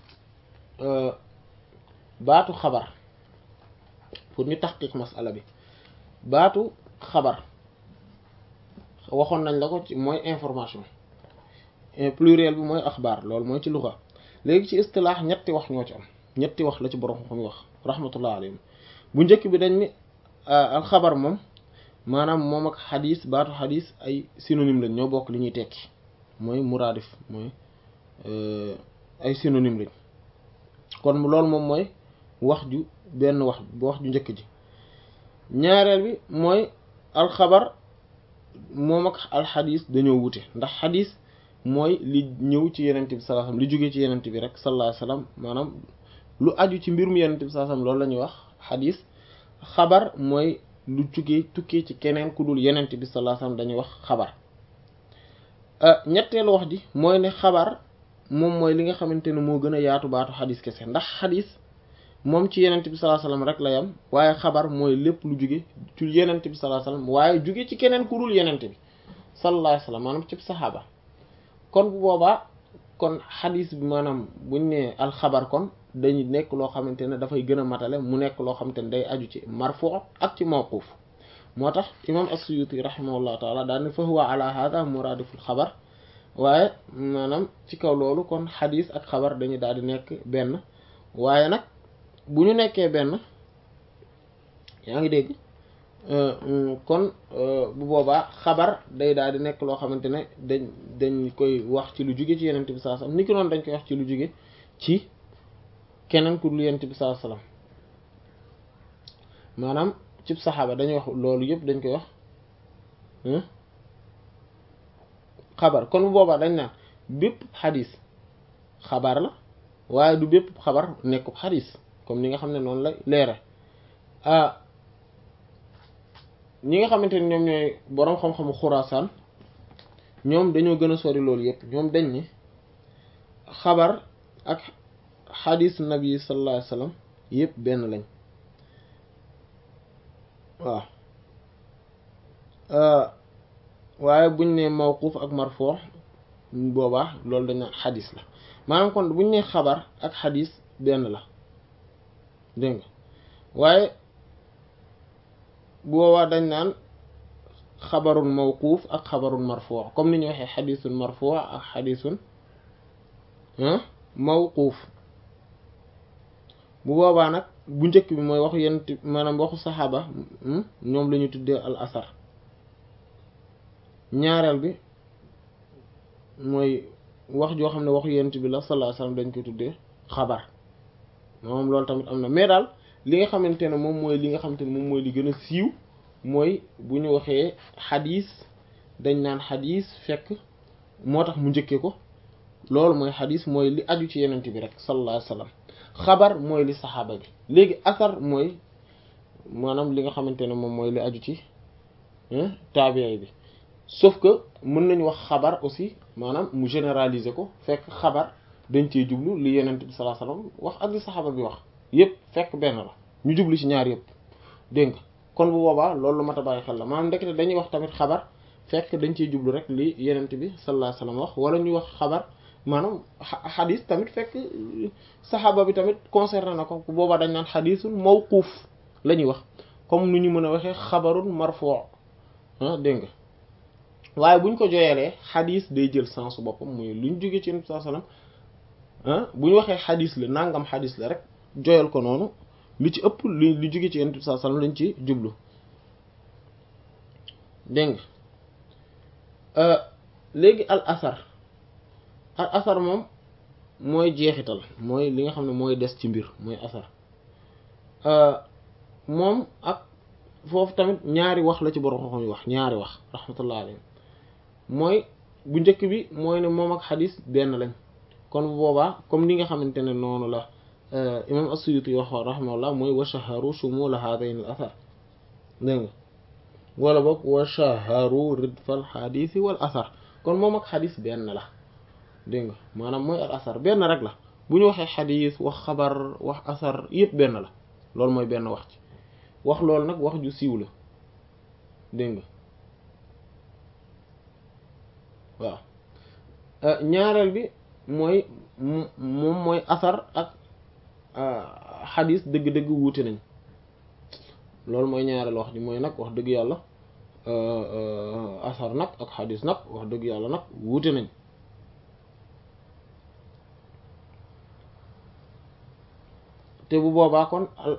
baatu xabar pour ñu taxqiq masala bi baatu xabar waxoon nañ la ko ci mooy information pluriel bi mooy axbaar loolu mooy ci luxa léegi ci istilaax ñetti wax ñoo ci am ñetti wax la ci borom xam wax rahmatullah alayhim bu njëkk bi dañ ni alxabar moom maanaam moom ak xadis baatu xadis ay synonyme lañ ñoo bokk li ñuy tekki mooy muraadif mooy ay synonyme lañ kon loolu moom mooy wax ju benn wax wax ju njëkk ji ñaareel bi mooy alxabar moom ak alxadis dañoo wute ndax xadis mooy li ñëw ci yenent bi sallallahu alayhi wasallam li jóge ci yenent bi rek sallallahu alayhi wasallam maanaam lu aju ci mbirum yenent bi sallallahu alayhi wasallam loolu la ñuy wax xadis xabar mooy lu jugee tukkee ci keneen ku dul yenent bi sallallahu alayhi wasallam dañuy wax xabar ñetteelu wax ji mooy ne xabar moom mooy li nga xamante ne moo gën a yaatu baatu xadis kese ndax xadis moom ci yenent bi sallallahu alayhi wasallam rek la yam waaye xabar mooy lépp lu jóge ci yenent bi sallallahu alayhi wasallam waaye jóge ci keneen ku dul yenent bi sallallahu alayhi wasallam maanaam ci saxaaba kon bu boobaa kon xadis bi maanaam buñ ne alxabar kon dañu nekk loo xamante ne dafay gën a matale mu nekk loo xamante ne day aju ci marfu ak ci mawquf moo tax imam as-Suyuti rahimahullahu taala daal ne fa huwa ala hada muradiful xabar waaye maanaam ci kaw loolu kon xadis ak xabar dañu daal di nekk benn waaye nag bu ñu nekkee benn yaa ngi dégg kon bu boobaa xabar day daal di nekk loo xamante ne dañ dañ koy wax ci lu jóge ci yenent bi sallallahu alayhi wasallam ni ki noonu dañ koy wax ci lu jóge ci keneen ku dul yenent bi sallallahu alayhi wasallam maanaam cib saxaaba dañuy wax loolu yëpp dañ koy wax xabar kon bu boobaa dañ naan bépp xadis xabar la waaye du bépp xabar nekkub xadis comme ni nga xam ne noonu la leere ah ñi nga xamante ne ñoom ñooy boroom xam-xamu xuraasaan ñoom dañoo gën a sori loolu yëpp ñoom dañ ni xabar ak xadis nabi sallallahu alayhi wasallam yëpp benn lañ waaw waaye buñ ne mawquf ak marfuu boobaa loolu dañ naan xadis la maanaam kon buñ ne xabar ak xadis benn la dégg nga waaye boobaa dañ naan xabarun mawquuf ak xabarun marfuu comme ni ñu waxee xadisun marfuu ak xadisun mawquuf bu boobaa nag bu njëkk bi mooy waxu yenn maanaam waxu saxaaba ñoom la ñu tuddee al asar ñaareel bi mooy wax joo xam ne waxu yent bi la sallallahu alayhi wasallam dañ koy tuddee xabar moom loolu tamit am na mais daal li nga xamante ne moom mooy li nga xamante ne moom mooy li gën a siiw mooy bu ñu waxee xadis dañ naan xadis fekk moo tax mu njëkkee ko loolu mooy xadis mooy li aju ci yenent bi rek sallallahu alayhi wasallam xabar mooy li saxaaba bi léegi asar mooy maanaam li nga xamante ne moom mooy li aju ci taabi'i bi sauf que mën nañu wax xabar aussi maanaam mu généraliser ko fekk xabar dañ cee jublu li yenent bi sallallahu alayhi wasallam wax ak li saxaaba bi wax yépp fekk benn la ñu jublu ci ñaar yépp dégg nga kon bu boobaa loolu lu mat a bàyyi xel la maanaam ndekete dañuy wax tamit xabar fekk dañ ciy jublu rek li yenent bi sallallahu alayhi wasallam wax wala ñuy wax xabar maanaam xadis tamit fekk saxaaba bi tamit concerné na ko boobaa dañ naan xadisul mawquuf la ñuy wax comme nu ñu mën a waxee xabarun marfuu ah dégg nga waaye buñ ko joyelee xadis day jël sens boppam muy luñ jóge ci yenent bi sallallahu alayhi wasallam ah bu ñu waxee xadis la nangam xadis la rek joyal ko noonu li ci ëpp li li jóge ci yenent bi sallallahu alayhi wasallam lañ ci jublu dégg nga léegi al asar al asar moom mooy jeexital mooy li nga xam ne mooy des ci mbir mooy asar moom ak foofu tamit ñaari wax la ci borom xam-xam yi wax ñaari wax rahmatullah alayhi mooy bu njëkk bi mooy ne moom ak xadis benn lañ kon bu boobaa comme ni nga xamante ne noonu la imam as-Suyuti wax rahmatullah mooy wa shaharu shumula hadayn al asar dégg nga wala boog wa shaharu ridfal xadisi wal asar kon moom ak xadis benn la dégg nga maanaam mooy al asar benn rek la bu ñu waxee xadis wax xabar wax asar yëpp benn la loolu mooy benn wax ci wax loolu nag wax ju siiw la dégg nga waaw ñaareel bi mooy moom mooy asar ak xadis dëgg-dëgg wuute nañ loolu mooy ñaareel wax ji mooy nag wax dëgg yàlla asar nag ak xadis nag wax dëgg yàlla nag wuute nañ te bu boobaa kon al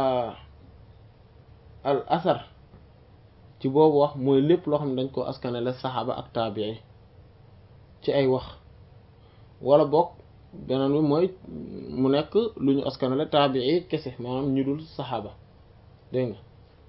al asar ci boobu wax mooy lépp loo xam ne dañ ko askanale saxaaba ak taabii ci ay wax wala bokk beneen bi mooy mu nekk lu ñu askanale taabii kese maanaam ñu dul saxaaba dégg nga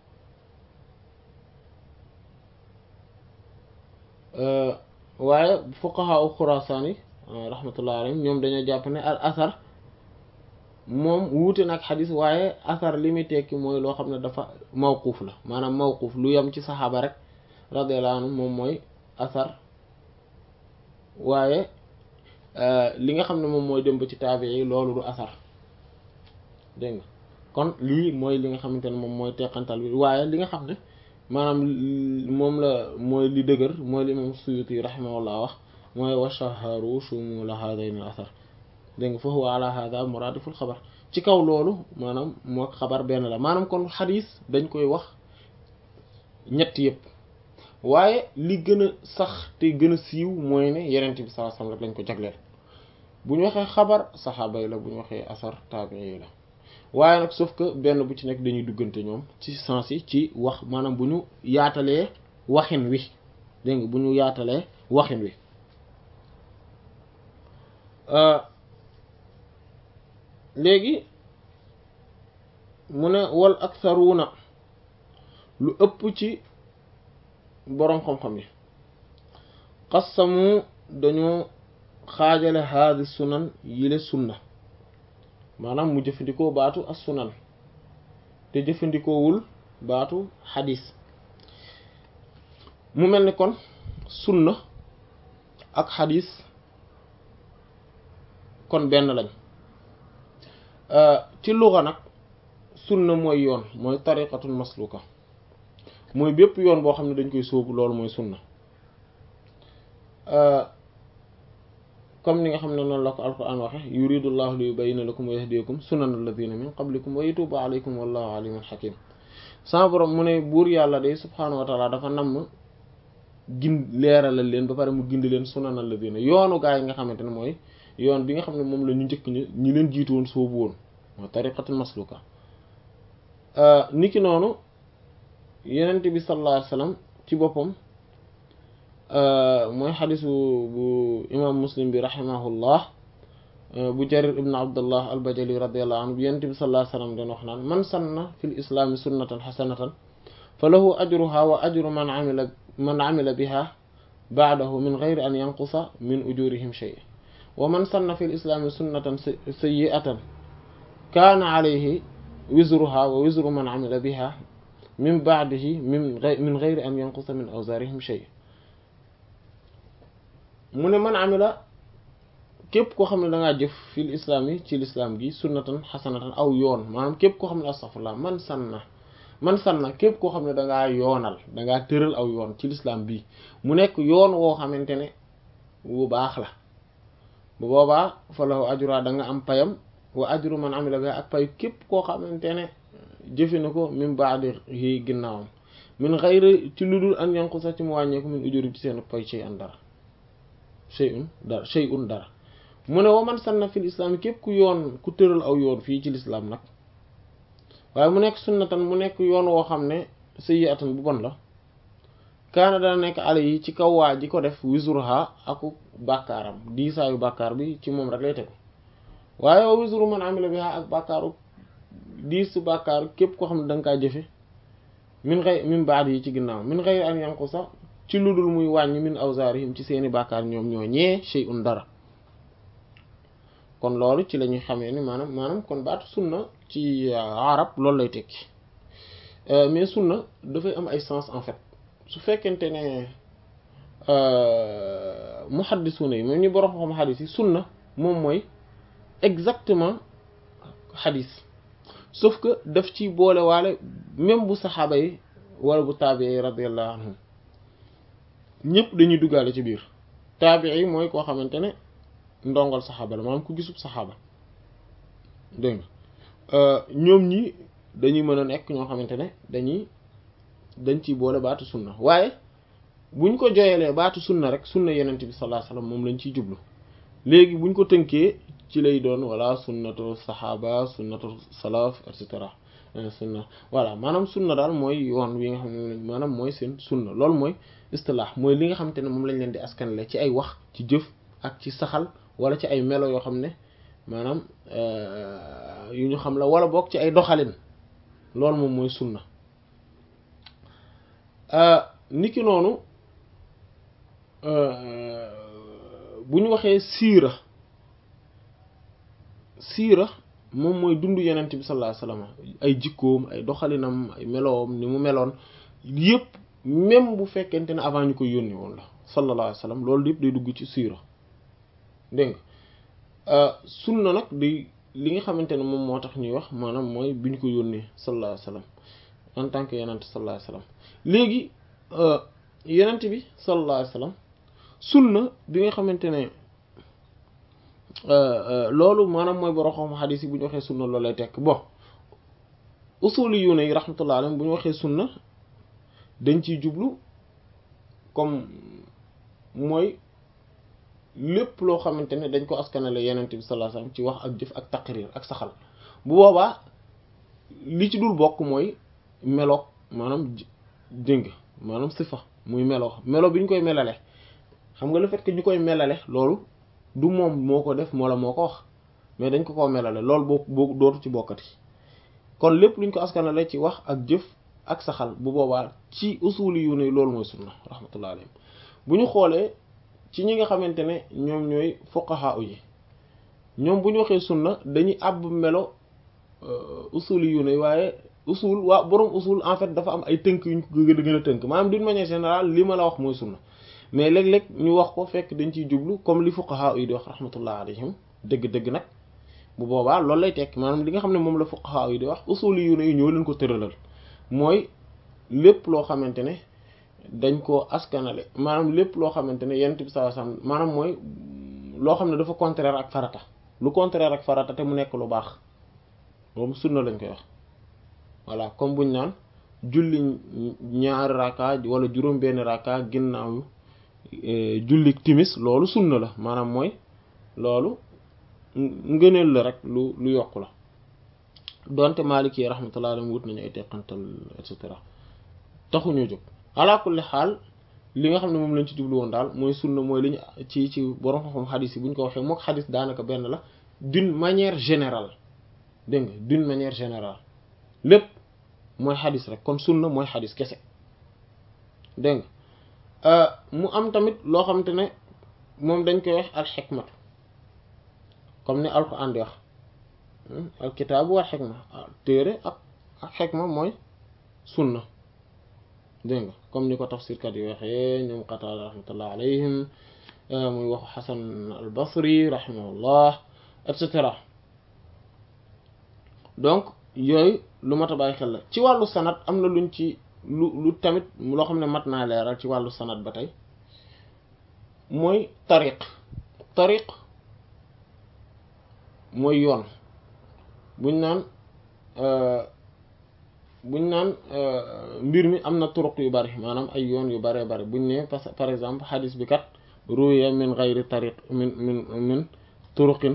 waaye fuqaha u xurasaan yi rahmatullah alayhim ñoom dañoo jàpp ne al asar moom wuute nag xadis waaye asar li muy tekki mooy loo xam ne dafa mawquuf la maanaam mawquuf lu yem ci saxaaba rek radiyallahu anhu moom mooy asar waaye li nga xam ne moom mooy dem ba ci taabi yi loolu du asar dégg nga kon lii mooy li nga xamante ne moom mooy teqantal bi waaye li nga xam ne maanaam moom la mooy li dëgër mooy li moom Suyuti rahimahullah wax mooy wa shaharu shumula hadayn al asar dégg nga fa huwa ala hada muradiful xabar ci kaw loolu maanaam moo xabar benn la maanaam kon xadis dañ koy wax ñett yëpp waaye li gën a sax te gën a siiw mooy ne yenent bi sallallahu alayhi wasallam rek lañ ko jagleel bu ñu waxee xabar saxaaba yi la bu ñu waxee asar taabii yi la waaye nag sauf que benn bu ci nekk dañuy duggante ñoom ci sens yi ci wax maanaam bu ñu yaatalee waxin wi dégg nga bu ñu yaatalee waxin wi léegi mu ne wal aktharuuna lu ëpp ci boroom xam-xam yi qassamu dañoo xaajale haadi sunan yile sunna maanaam mu jëfandikoo baatu as sunan te jëfandikoowul baatu xadis mu mel ni kon sunna ak xadis kon benn lañ ci luxa nag sunna mooy yoon mooy tariqatul masluka mooy bépp yoon boo xam ne dañ koy sóobu loolu mooy sunna comme ni nga xam ne noonu la ko alquran waxe yuridullahu li yubayyina lakum wa yahdiyakum sunana alladhina min qablikum wa yatuba alaykum wallahu alimun hakim sama borom mu ne buur yàlla day subhanahu wa taala dafa namm gin leeralal leen ba pare mu gindi leen sunana alladhina yoonu gaa yi nga xamante ne mooy yoon bi nga xam ne moom la ñu njëkk ñi ñi leen jiitu woon soobu woon mooy tariqatul masluka niki noonu yenent bi sallallahu alayhi wasallam ci boppam mooy xadisu bu imam muslim bi rahimahullah bu jarir ibn abdullah albajali radiallahu anhu bi yenent bi sallallahu alayhi wasallam den wax naan man sanna fil islaami sunnatan xasanatan fa lahu ajruha wa ajru man amila man amila biha ba'dahu min ghayri an yanqusa min ujurihim shay wa man sanna fil islaami sunnatan sayyi'atan kaana alayhi wizruha wa wizru man amila biha min ba'dihi min min ghayri an yanqusa min awzarihim shay mu ne man amila képp koo xam ne da ngaa jëf fil islam yi ci lislaam gi sunnatan xasanatan aw yoon maanaam képp koo xam ne astaghfirullah man sanna man sanna képp koo xam ne dangaa yoonal dangaa tëral aw yoon ci lislaam bii mu nekk yoon woo xamante ne wu baax la bu boobaa fa lahu ajra da nga am payam wa ajru man amila bi ak pay képp koo xamante ne jëfe na ko min ba'di yi ginnaawam min xayri ci lu dul an yanqusa ci mu wàññeeku min ujuri ci seen pay shay an dara shay'un dara shay'un dara mu ne wa man sanna fil islam képp ku yoon ku tëral aw yoon fii ci lislaam nag waaye mu nekk sunnatan mu nekk yoon woo xam ne sayyi'atan bu bon la kaana dana nekk ale yi ci kaw waa ji ko def wisruha aku bàkkaaram diisaayu bàkkaar bi ci moom rek lay tegu waaye wa wisru man amila biha ak bàkkaaru diisu bàkkaaru képp koo xam ne da nga kaa jëfe min xëy min baad yi ci ginnaaw min xëy an yanqu sax ci lu dul muy wàññi min awzaarihim ci seeni bàkkaar ñoom ñoo ñee shay'un dara kon loolu ci la ñuy xamee ni maanaam maanaam kon baatu sunna ci arab loolu lay tekki mais sunna dafay am ay sens en fait su fekkente ne muhaddisuna yi moom ñu borom xam xadis yi sunna moom mooy exactement xadis sauf que daf ci boole waale même bu saxaaba yi wala bu taabii yi radiyallahu anhum ñëpp dañuy duggaale ci biir taabii yi mooy koo xamante ne ndongal saxaaba la maanaam ku gisub saxaaba dégg nga ñoom ñi dañuy mën a nekk ñoo xamante ne dañuy dañ ciy boole baatu sunna waaye buñ ko joyelee baatu sunna rek sunna yenent bi sallallahu alayhi wasallam moom lañ ciy jublu léegi buñ ko tënkee ci lay doon wala sunnatu saxaaba sunnatu salaf et cetera sunna voilà maanaam sunna daal mooy yoon wi nga xam ne maanaam mooy seen sunna loolu mooy istilah mooy li nga xamante ne moom lañ leen di askanle ci ay wax ci jëf ak ci saxal wala ci ay melo yoo xam ne maanaam yu ñu xam la wala boog ci ay doxalin loolu moom mooy sunna niki noonu bu ñu waxee siira siira moom mooy dund yenent bi sallallahu alayhi wasallam ay jikkoom ay doxalinam ay meloom ni mu meloon yëpp même bu fekkente ne avant ñu koy yónni woon la sallallahu alayhi wasallam loolu yëpp day dugg ci siira dégg nga sunna nag day li nga xamante ne moom moo tax ñuy wax maanaam mooy bi ñu ko yónnee sallallahu alayhi wasallam en tant que yenent sallallahu alayhi wasallam léegi yenent bi sallallahu alayhi wasallam sunna bi nga xamante ne loolu maanaam mooy borom xam xadiis yi bu ñu waxee sunna loolu lay tekk bon usuli yu ne yi rahmatullah alayhim bu ñu waxee sunna dañ ciy jublu comme mooy lépp loo xamante ne dañ ko askanale yenent bi sallallahu alayhi wasallam ci wax ak jëf ak taqrir ak saxal bu boobaa li ci dul bokk mooy meloog maanaam dëng maanaam sifa muy melo melo bi ñu koy melale xam nga le fait que ñu koy melale loolu du moom moo ko def moo la moo ko wax mais dañ ko koo melale loolu boo boo dootu ci bokkati kon lépp luñ ko askanale ci wax ak jëf ak saxal bu boobaa ci usuli yu ne loolu mooy sunna rahmatullah alayhim bu ñu xoolee ci ñi nga xamante ne ñoom ñooy fuqaha yi ñoom bu ñu waxee sunna dañuy àbb melo usuli yu ne waaye usul waa borom usul en fait dafa am ay tënk yuñ ko gën a tënk maanaam d'une manière générale li ma la wax mooy sunna mais léeg-léeg ñu wax ko fekk dañ ciy jublu comme li fuqaha yi di wax rahmatullah alayhim dëgg-dëgg nag bu boobaa loolu lay tekk maanaam li nga xam ne moom la fuqaha yi di wax usuli yu ne yi ñoo leen ko tëralal mooy lépp loo xamante ne dañ koo askanale maanaam lépp loo xamante ne yonent bi sallallahu alayhi wasallam maanaam mooy loo xam ne dafa contraire ak farata lu contraire ak farata te mu nekk lu baax moom sunna lañ koy wax voilà comme buñ naan julli ñaari raka wala juróom benn raka ginnaaw julli timis loolu sunna la maanaam mooy loolu ngëneel la rek lu lu yokku la donte Maliki rahmatullah alayhi wut nañu ay teqantal et cetera taxuñoo jóg ala kulli xaal li nga xam ne moom lañ ci jublu woon daal mooy sunna mooy li ñu ci ci borom xam-xam xadis yi bu ñu ko waxee mook xadis daanaka benn la d'une manière générale dégg nga d'une manière générale lépp mooy xadis rek kon sunna mooy xadis kese dégg nga mu am tamit loo xamante ne moom dañ koy wax al xikmatu comme ni alquran di wax al kitaabu wal xikma téere ak ak xikma mooy sunna dégg nga comme ni ko tafsirkat yi waxee ñoom Qataada rahmatullah alayhim muy waxu Xasan al Basri rahimahullah et cetera donc yooyu lu mat a bàyyi xel la ci wàllu sanad am na luñ ci lu lu tamit loo xam ne mat naa leeral ci wàllu sanad ba tey mooy tariq tariq mooy yoon buñ naan buñ naan mbir mi am na turuq yu bari maanaam ay yoon yu baree bari buñ ne parce par exemple xadis bi kat ruya min gayri tariq min min min turuqin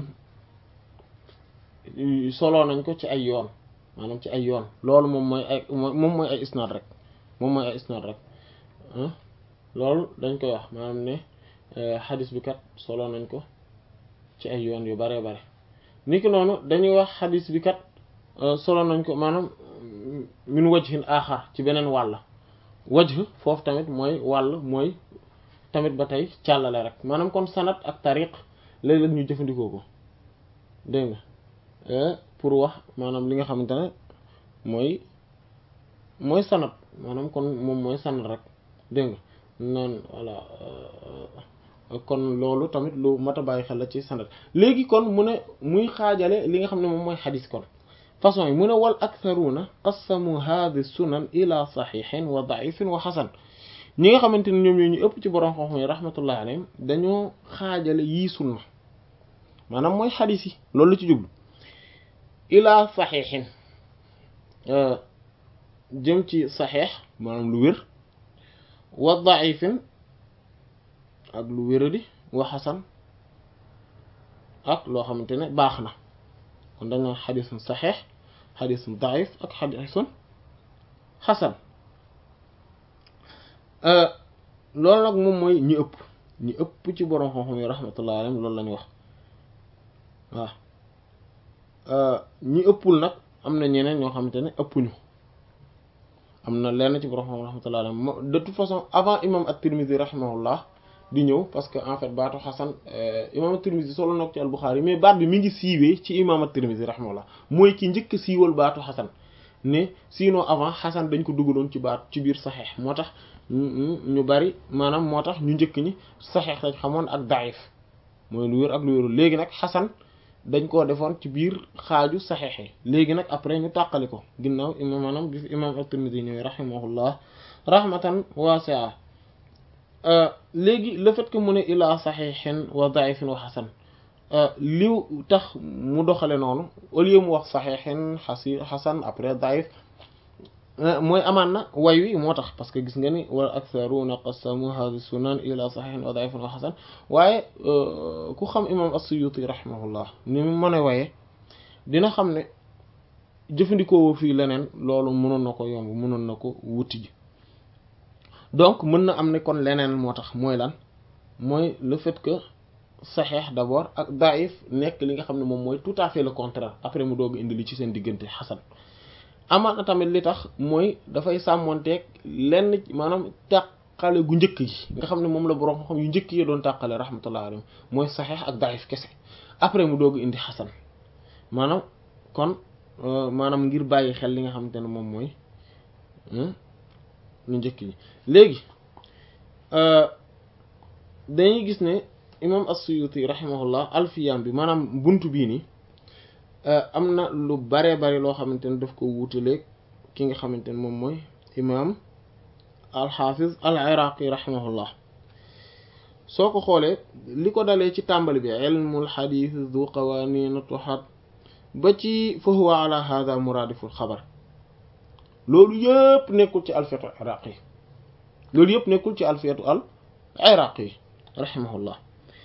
soloo nañ ko ci ay yoon maanaam ci ay yoon loolu moom mooy ay moom mooy ay isnaad rek moom mooy ay isnaad rek loolu dañ koy wax maanaam ne xadis bi kat soloo nañ ko ci ay yoon yu baree bare niki noonu dañuy wax xadis bi kat solo nañ ko maanaam min wajhin aaxar ci beneen wàll wajh foofu tamit mooy wàll mooy tamit ba tey càllale rek maanaam kon sanad ak tariq léeg-léeg ñu jëfandikoo ko dégg nga pour wax maanaam li nga xamante ne mooy mooy sanad maanaam kon moom mooy sanad rek dégg nga noonu voilà kon loolu tamit lu mat a bàyyi xel la ci sanad léegi kon mu ne muy xaajale li nga xam ne moom mooy xadis kon façon yi mu ne wal aktharuna qassamu hadhi sunan ila saxiixin wa daifin wa xasan ñi nga xamante ne ñoom ñoo ñu ëpp ci borom xam-xam yi rahmatullahi alayhim dañoo xaajale yii sunna maanaam mooy xadis yi loolu la ci jublu ila saxiixin jëm ci saxiix maanaam lu wér wa daifin ak lu wéradi wa xasan ak loo xamante ne baax na kon dañ naan xadisun saxiix xadisun daif ak xadisun xasan loolu nag moom mooy ñi ëpp ñi ëpp ci borom xam-xam yi rahmatullahi alayhim loolu la ñu wax waaw ñi ëppul nag am na ñeneen ñoo xamante ne ëppuñu am na lenn ci borom xam rahmatullahi alayhim de toute façon avant imam at-Tirmidhi rahimahullah di ñëw parce que en fait baatu xasan imam at-Tirmidhi solo nag ci al-Bukhari mais baat bi mi ngi siiwee ci imam at-Tirmidhi rahimahullah mooy ki njëkk a siiwal baatu xasan ne sinon avant xasan dañ ko dugaloon ci baat ci biir saxeex moo tax ñu bari maanaam moo tax ñu njëkk ñi saxeex lañ xamoon ak daif mooy lu wér ak lu wérul léegi nag xasan dañ koo defoon ci biir xaaju saxeex yi léegi nag après ñu tàqali ko ginnaaw imam maanaam bi fi imam at-Tirmidhi ñëwee rahimahullah rahmatan wasi'a léegi le fait que mu ne ilaa saxiixin wa daifin wa xasan li tax mu doxale noonu au lieu mu wax saxiixin xasi xasan après daif mooy amaan na way wi moo tax parce que gis nga ni wal aktharuna qasamu hadhi sunan ila saxiixin wa daifin wa xasan waaye ku xam imam as-Suyuti rahimahullah ni mu mën a waye dina xam ne jëfandikoo fii leneen loolu mënoon na ko yomb mënoon na ko wuti ji donc mën na am ne kon leneen moo tax mooy lan mooy le fait que saxeex d'abord ak daif nekk li nga xam ne moom mooy tout à fait le contraire après mu doog indi li ci seen diggante xasan amaat na tamit li tax mooy dafay sàmmonteeg lenn maanaam tàqale gu njëkk yi nga xam ne moom la borom xam yu njëkk yi doon tàqale rahmatullah alayhi mooy saxeex ak daif kese après mu doog indi xasan maanaam kon maanaam ngir bàyyi xel li nga xamante ne moom mooy lu njëkk yi léegi dañuy gis ne imam as-Suyuti rahimahullah alfiyam bi maanaam buntu bii nii am na lu baree bari loo xamante ne daf ko wuutaleeg ki nga xamante ne moom mooy imam al-Hafiz al-Iraqi rahimahullah soo ko xoolee li ko dalee ci tàmbali bi ilmul xadiis du qawaaniin tuhat ba ci fa huwa ala hada muraadiful xabar loolu yëpp nekkul ci alfiyatu iraqi loolu yëpp nekkul ci alfiyatu al iraqi rahimahullah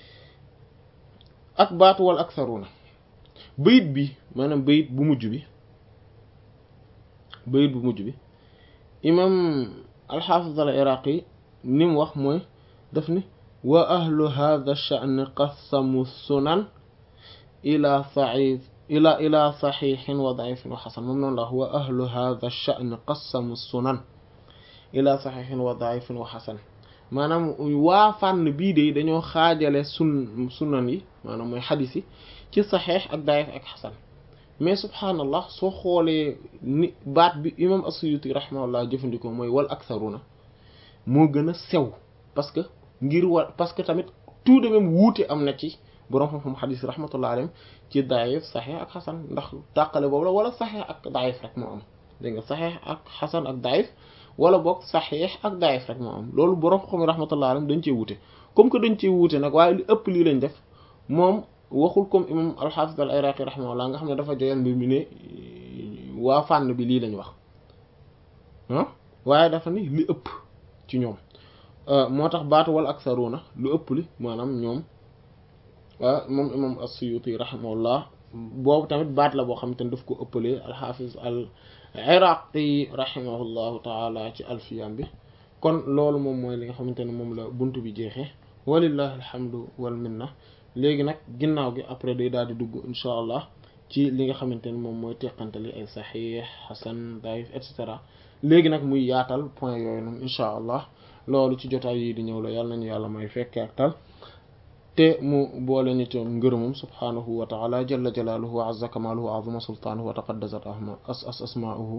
ak baatu wal aktharuna bayit bi maanaam bayit bu mujj bi bayit bu mujj bi imam alxaafis al iraqi ni mu wax mooy daf ni wa ahlu hadha sha'n qasamu sunan ila said ila ila saxiixin wa daifin wa xasan moom noonu la wax wa ahlu hadha sha'n qasamu sunan ila saxiixin wa daifin wa xasan maanaam waa fànn bii de dañoo xaajale sun sunan yi maanaam mooy xadis yi ci saxiix ak daif ak xasan mais subhaanallah soo xoolee ni baat bi imam as-Suyuti rahimahullah jëfandikoo mooy wal aktharuna moo gën a sew parce que ngir war parce que tamit tout de même wuute am na ci boroom xam-xam xadis rahmatullah alayhim ci daif saxiix ak xasan ndax tàqale boobu la wala saxiix ak daif rek moo am dégg nga saxiix ak xasan ak daif wala boog saxiix ak daif rek moo am loolu boroom xam-xam rahmatullah alayhim dañ cee wuute comme que dañ cee wuute nag waaye li ëpp lii lañ def moom waxul comme imam al-Hafiz al-Iraqi rahimahullah nga xam ne dafa joyal mbir mi ne waa fànn bi lii lañ wax ah waaye dafa ni li ëpp ci ñoom moo tax baatu wal aksaruna lu ëpp li maanaam ñoom moom imam as-Suyuti rahimahullah boobu tamit baat la boo xam te ne daf ko ëppalee al-Hafiz al-Iraqi rahimahullahu taala ci alfiyam bi kon loolu moom mooy li nga xamante ne moom la bunt bi jeexee walillahi alhamdu wal minna léegi nag ginnaaw gi après day daal di dugg insha allah ci li nga xamante ne moom mooy teqantali ay saxiix xasan daif et cetera léegi nag muy yaatal point yooyu noonu insha allah loolu ci jotaay yi di ñëw la yàlla nañu yàlla may fekke ak tal te mu boole ñu ci ngërëmam subhanahu wa taala jalla jalaaluhu wa azza kamaaluhu wa azuma sultaanuhu wa taqaddasat ahma as as asmaa'uhu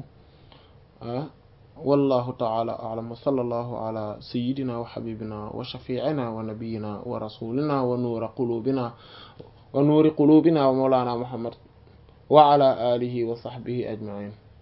والله تعالى أعلم وصلى الله على سيدنا وحبيبنا وشفيعنا ونبينا ورسولنا ونور قلوبنا ونور قلوبنا ومولانا محمد وعلى آله وصحبه أجمعين